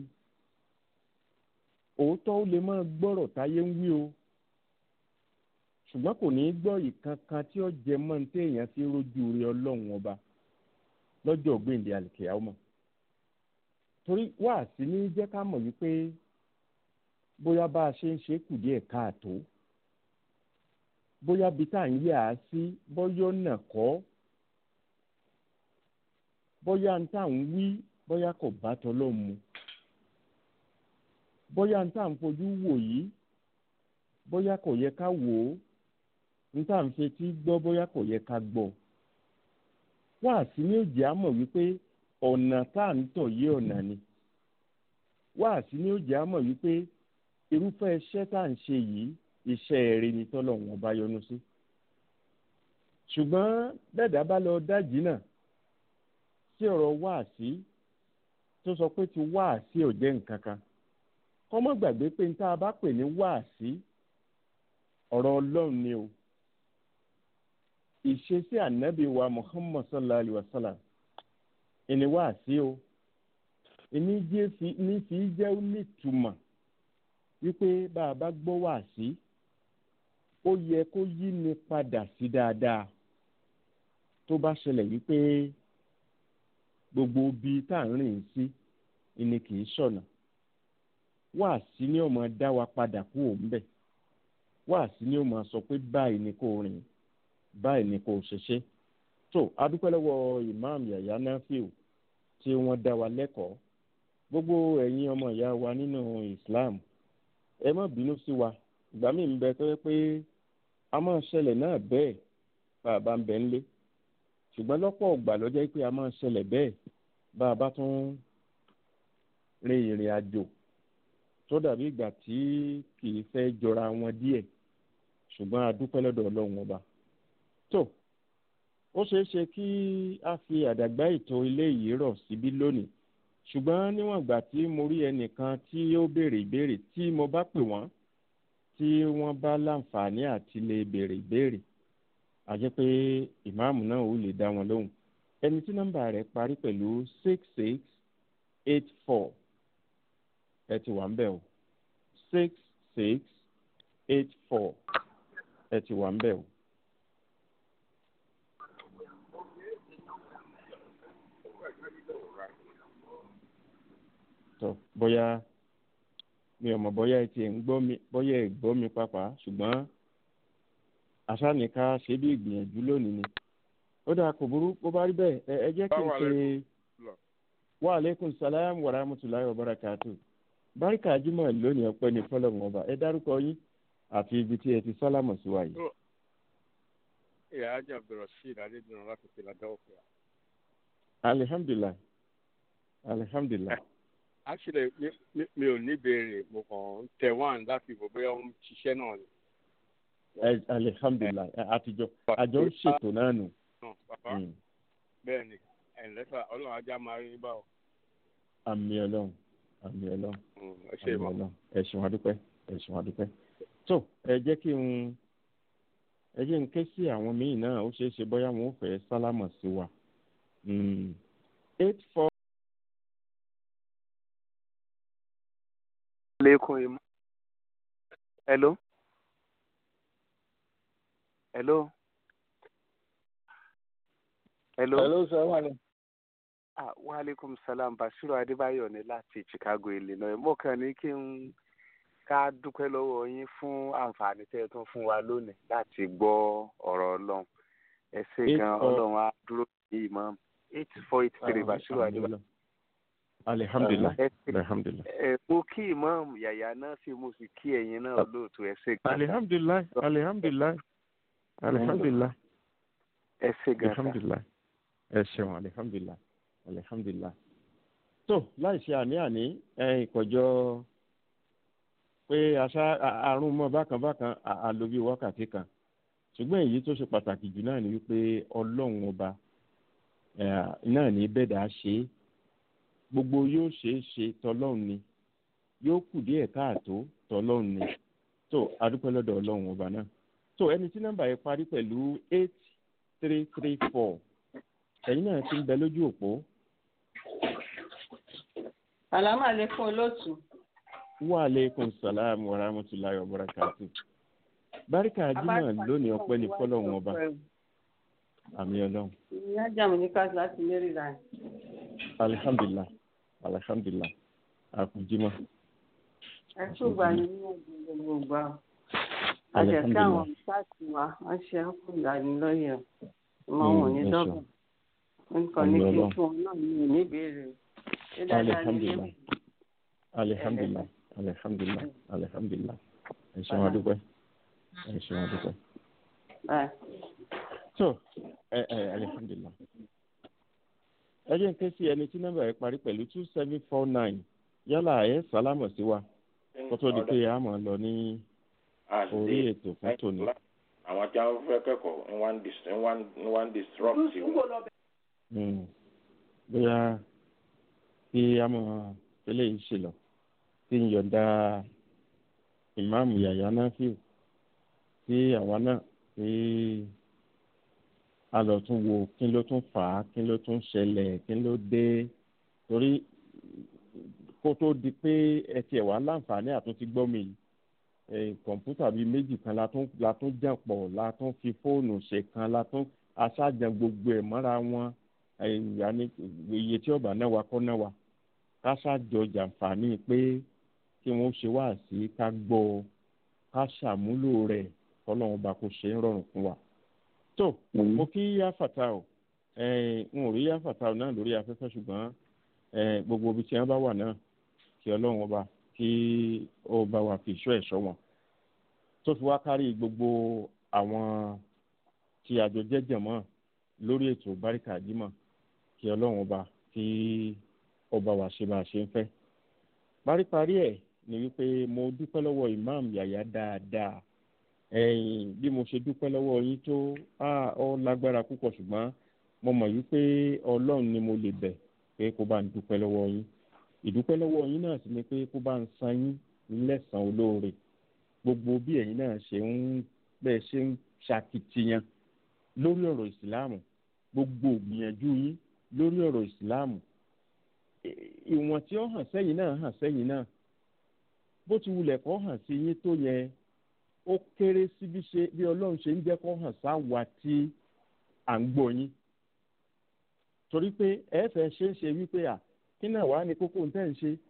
òótọ́ ó lè máa gbọ́rọ̀ táyé ń wí o ṣùgbọ́n kò ní í gbọ́ ìkankan tí ó jẹ mọ́ ní téèyàn fi rójú rí ọlọ́run ọba lọ́jọ́ ògbéǹde àlìkèyàwó torí wá sí ní jẹ́ ká mọ̀ wípé bóyá bá a ṣe ń ṣe kù díẹ̀ káàtó bóyá bí tá à ń yà á sí bóyá ọ̀nà kọ́ bóyá ń tà ń wí bóyá kò bá tọ́lọ́ mu bóyá ń tà ń fojú wò yìí bóyá kò yẹ ká wò ó ń tà ń fetí gbọ́ bóyá kò yẹ ká gbọ́ wá sí ní òjì á mọ̀ wípé ọ̀nà tá à ń tọ̀ yé ọ̀nà ni wá sí ní òjì á mọ̀ wípé irúfẹ́ iṣẹ́ tá à ń ṣe yìí iṣẹ́ eré ni tọ́lọ́run ọba yọ́nú sí ṣùgbọ́n bẹ́ẹ̀dá bá lọ dájì náà sí ọ̀rọ̀ wáàsí tó sọ pé ti wáàsí ò jẹ́ nǹkan kan kọ́mọ́ gbàgbé pé ní tá a bá pè ní wáàsí ọ̀rọ̀ ọlọ́run ni o ìṣesí ànábì wa muhammad sallallahu alayhi wa sallam ìní wáàsí o ìní jẹ́ fi ní fi jẹ́ nítumọ̀ wípé bá a bá gbọ́ wá sí ó yẹ kó yí ni padà sí dáadáa tó bá ṣẹlẹ̀ wípé gbogbo ibi tá à ń rìn sí ni kì í ṣọ̀nà wá sí ni ó máa dá wa padà kú òun bẹ̀ wá sí ni ó máa sọ pé báyìí ni kò rìn báyìí ni kò ṣẹṣẹ tó adúpẹ́ lọ́wọ́ imam yàyà nafiu tí wọ́n dá wa lẹ́kọ̀ọ́ gbogbo ẹ̀yin ọmọ ìyá wa nínú islam ẹ má bínú sí wa ìgbà míì ń bẹ tó yẹ pé a máa ṣẹlẹ̀ náà bẹ́ẹ̀ bá a bá ń bẹ ńlé ṣùgbọ́n lọ́pọ̀ ọgbà ló jẹ́ pé a máa ṣẹlẹ̀ bẹ́ẹ̀ bá a bá tún rin ìrìn àjò tó dàbí ìgbà tí kì í fẹ́ jọra wọn díẹ̀ ṣùgbọ́n a dúpẹ́ lọ́dọ̀ ọlọ́run ọba tó ó ṣeé ṣe kí a fi àdàgbà ètò ilé yìí rọ̀ síbí lónìí ṣùgbọ́n níwọ̀n ìgbà tí mo rí ẹnìkan tí ó béèrè ìbéèrè tí mo bá pè wọ́n tí wọ́n bá láǹfààní àti lè béèrè ìbéèrè a jẹ́ pé ìmáàmù náà ò lè dá wọn lóhùn ẹni tí nọ́mbà rẹ̀ parí pẹ̀lú six six eight four ẹ ti wà ń bẹ̀ o six six eight four ẹ ti wà ń bẹ̀ o. tó bóyá mi ò mọ̀ bóyá ẹ ti ń gbọ́ mi bóyá ẹ gbọ́ mi pàápàá ṣùgbọ́n àṣàníká ṣe bí ìgbìyànjú lónìí ni ó dáa kò burú bó bá rí bẹ́ẹ̀ ẹ ẹ jẹ́ kí n ṣe wa aleykum salaam wa rahmatulahi wa barakatu barika jimoh lónìí ọpẹ́ ní fọlọmù ọba ẹ dárúkọ yín àti ibi tí ẹ ti sálámọ sí wa yìí. ìyá ajá abdulrasheed adédùnú láti fi ládàá òkè. alihamdulilayi alihamdulilayi. actually mi mi mi ò ní béèrè mo kàn ń tẹ wán láti ìbò bóyá ó ń ṣiṣẹ́ náà ni. ẹ alihamdulilayi àtijọ́ àjọ ń ṣètò náà nù. náà bàbá bẹ́ẹ̀ ni ẹ̀ńlẹ́fà ọlọ́run ajá máa rí bá ọ. àmì ọlọ́run àmì ọlọ́run ẹ ṣe àmì ìmọ̀. ọlọ́run ẹ ṣeun adúpẹ́ ẹ ṣeun adúpẹ́. tó ẹ jẹ́ kí n ẹ jẹ́ n ké sí àwọn míì náà ó ṣeé ṣe bóyá wọn ò fẹ́ sálámọ̀ sí wa. Mm. eight four alaikum im- hello hello hello hello sir wà ní. ah wa alaikum salam bashiru adébáyọ̀ ní láti chicago illinois mo kàn ní kí n ká dúpẹ́ lọ́wọ́ yín fún àǹfààní tẹ́ ẹ tún fún wa lónìí láti gbọ́ ọ̀rọ̀ ọlọ́run ẹ ṣé Eight gan four- ọlọ́run á dúró sí imam eight four eight three bashiru àmì adébáyọ̀ ọlọ́run. alihamdulilayi ẹ ṣé alihamdulilayi. ẹ mo kí imam yàyà náà sí mo sì kí ẹ̀yin náà lóòótọ́ ẹ ṣé gan alihamdulilayi alihamdulilayi alihamdulilayi ẹ ṣé gan sa. alihamdulilayi ẹ ṣeun alihamdulilayi alihamdulilayi. tó láì ṣe àní-àní ẹ ìkọjọ pé aṣá a- àrùn mọ bákan bákan a- a lò bí wákàtí kan ṣùgbọ́n èyí tó ṣe pàtàkì jù náà ni wípé ọlọ́run ọba ẹ̀, náà ní bẹ́ẹ̀dá ṣe é gbogbo yóò ṣe é ṣe tọlọ́run ni yóò kù díẹ̀ káàtó tọlọ́run ni tó adúpẹ́ lọ́dọ̀ ọlọ́run ọba náà tó ẹni tí nọ́mbà yẹn parí pẹ̀lú eight three three four ẹ̀yin náà ti ń bẹ lójú òpó Àlámà lè fún olóòtú. wa aleykum salaam wa rahmatulahi wa barakatu barika jimoh lónìí ọpẹ́ ní fọ́lọ́run ọba àmì ọlọ́run Ìyá jàmù ní káàsì láti Maryland. alihamdulilah alihamdulilah akujima Ẹ tún gbà ní ní ọ̀gbìn gbogbo ìgbà. Àjẹ̀kí àwọn ìsáàtì wa, wọ́n ṣe ń kú ìdánilọ́yẹ̀. Ọmọ wọn ní Mm, ẹ dọ́gba. Nǹkan ní Àmì kí n Ọlọ́run. fún ọ náà ní ìníbèrè. Ṣé dáadáa ní alihamdulilah ilé alihamdulilah alihamdulilah alihamdulilah ẹ ṣeun adúpẹ́ ẹ ṣeun adúpẹ́ báyìí? tó ẹ ẹ alihamdulilah ẹ jẹ́ n ké sí ẹni tí nọ́mbà yẹn parí pẹ̀lú two seven four nine yálà ẹ sálámọ̀ sí wa kó tó di pé a máa lọ ní orí ètò fún tòní. àwọn tí wọn fẹ́ kẹ́kọ̀ọ́ ń wá ń dis ń wá ń ń wá ń disrupt wọn. Mm. bóyá kí a mọ eléyìí ṣe lọ kí n yọ̀ǹda ìmáàmù yàyà náà fíw kí àwa náà kí a lọ tún wo kí ló tún fà á kí ló tún ṣẹlẹ̀ kí ló dé torí kó kó tó di pé ẹ tiẹ̀ wá láǹfààní àtúntí gbọ́ mi yìí eh, kọ̀ǹpútà bíi méjì kan la tún la tún jàn pọ̀ la tún fi fóònù ṣe kan la tún aṣáájan gbogbo ẹ̀ mọ́ra wọn ìyáni iye tí ọba náà wa kọ́ náà wa ká ṣàjọ jàǹfààní pé kí wọ́n ṣe wá sí ká gbọ́ ọ ká ṣàmúlò rẹ̀ kọ́lọ́run bá kó ṣe ń rọrùn fún wa. tó mo kí yáfàtà o n ò rí yáfàtà o náà lórí afẹ́fẹ́ ṣùgbọ́n eh, gbogbo ibi tí wọ́n bá wà náà kí ọlọ́run ọba kí ó bá wa fi ìṣọ́ ẹ̀ṣọ́ wọn tó fi wá kárí gbogbo àwọn tí àjọ jẹ́jẹ̀ mọ́ lórí ètò báríkà jímọ̀ kí ọlọ́run ọba kí ọba wa ṣe bá a ṣe ń fẹ́. paríparí ẹ̀ ni wípé mo dúpẹ́ lọ́wọ́ imam yàyà dáadáa ẹ̀yìn bí mo ṣe dúpẹ́ lọ́wọ́ yín tó ọ lágbára púpọ̀ ṣùgbọ́n mo mọ̀ wípé ọlọ́run ni mo lè bẹ̀ pé kó bá ń dúpẹ́ lọ́wọ́ yín ìdúpẹ́ lọ́wọ́ yín náà sì ni pé kó bá ń san yín lẹ́sàn-án olóore gbogbo bí ẹ̀yin náà ṣe ń bẹ́ẹ̀ ṣe ń ṣàkìtìyàn lórí ọ̀rọ̀ ìsìláàmù gbogbo ìgbìyànjú yín lórí ọ̀rọ̀ ìsìláàmù ìwọ̀n tí ó hàn sẹ́yìn náà hàn sẹ́yìn náà bó ti wulẹ̀ kó hàn sí yín tó yẹ ó kéré sí bí ṣe bí ọlọ́run ṣe ń jẹ́ kó hàn sáwa tí à ń gbọ́ yín torí pé ẹ fẹ́ ṣe ń ṣe wípé à kí náà wàá ní kókó ń tẹ́ ń ṣe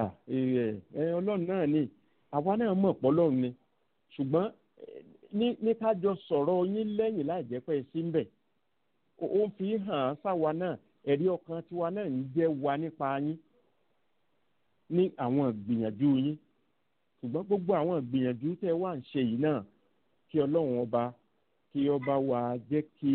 ẹ ọlọ́run náà ni àwa náà mọ̀ pọ́ lọ́run ni ṣùgbọ́n ní ní ká jọ sọ̀rọ̀ yín lẹ́yìn láì jẹ́ pé sí ń bẹ̀ ó fi hàn án sáwa náà ẹ̀rí ọkàn tiwa náà ń jẹ́ wa nípa yín ní àwọn ìgbìyànjú yín ṣùgbọ́n gbogbo àwọn ìgbìyànjú tẹ́ wà ń ṣe yìí náà kí ọlọ́run ọba kí ọba wa jẹ́ kí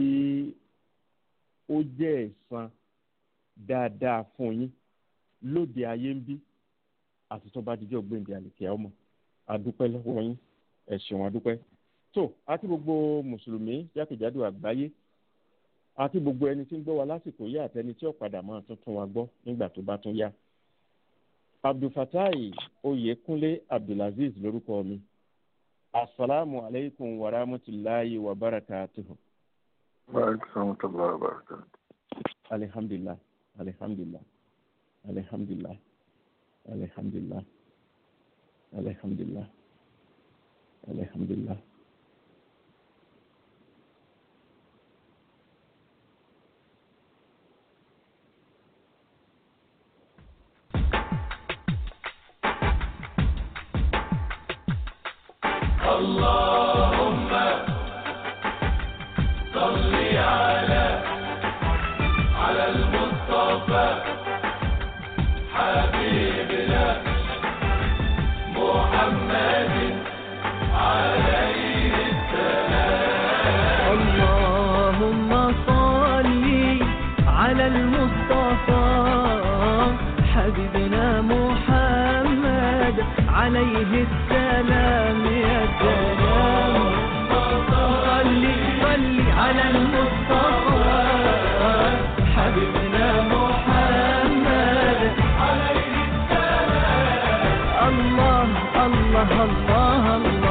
ó jẹ́ ẹ̀san dáadáa fún yín lóde ayé ń bí àti tó bá dijọ́ gbèǹde àlèkè ọmọ adúpẹ́ lọ́wọ́ yín ẹ ṣeun adúpẹ́ tó àti gbogbo mùsùlùmí jákèjádò àgbáyé àti gbogbo ẹni tí ń gbọ́ wa lásìkò yìí àtẹni tí ó padà máa tuntun wa gbọ́ nígbà tó bá tún yá abdulfatai oyekunle abdulaziz lórúkọ mi asalaamu aleykum wa rahmatulahi wa barakatuhu. alihamdulilah alihamdulilah alihamdulilah alihamdulilah alihamdulilah alihamdulilah. اللهم صل على على المصطفى حبيبنا محمد عليه السلام اللهم صل على المصطفى حبيبنا محمد عليه السلام يا سلام صل صل على المصطفى حبيبنا محمد عليه السلام الله الله الله الله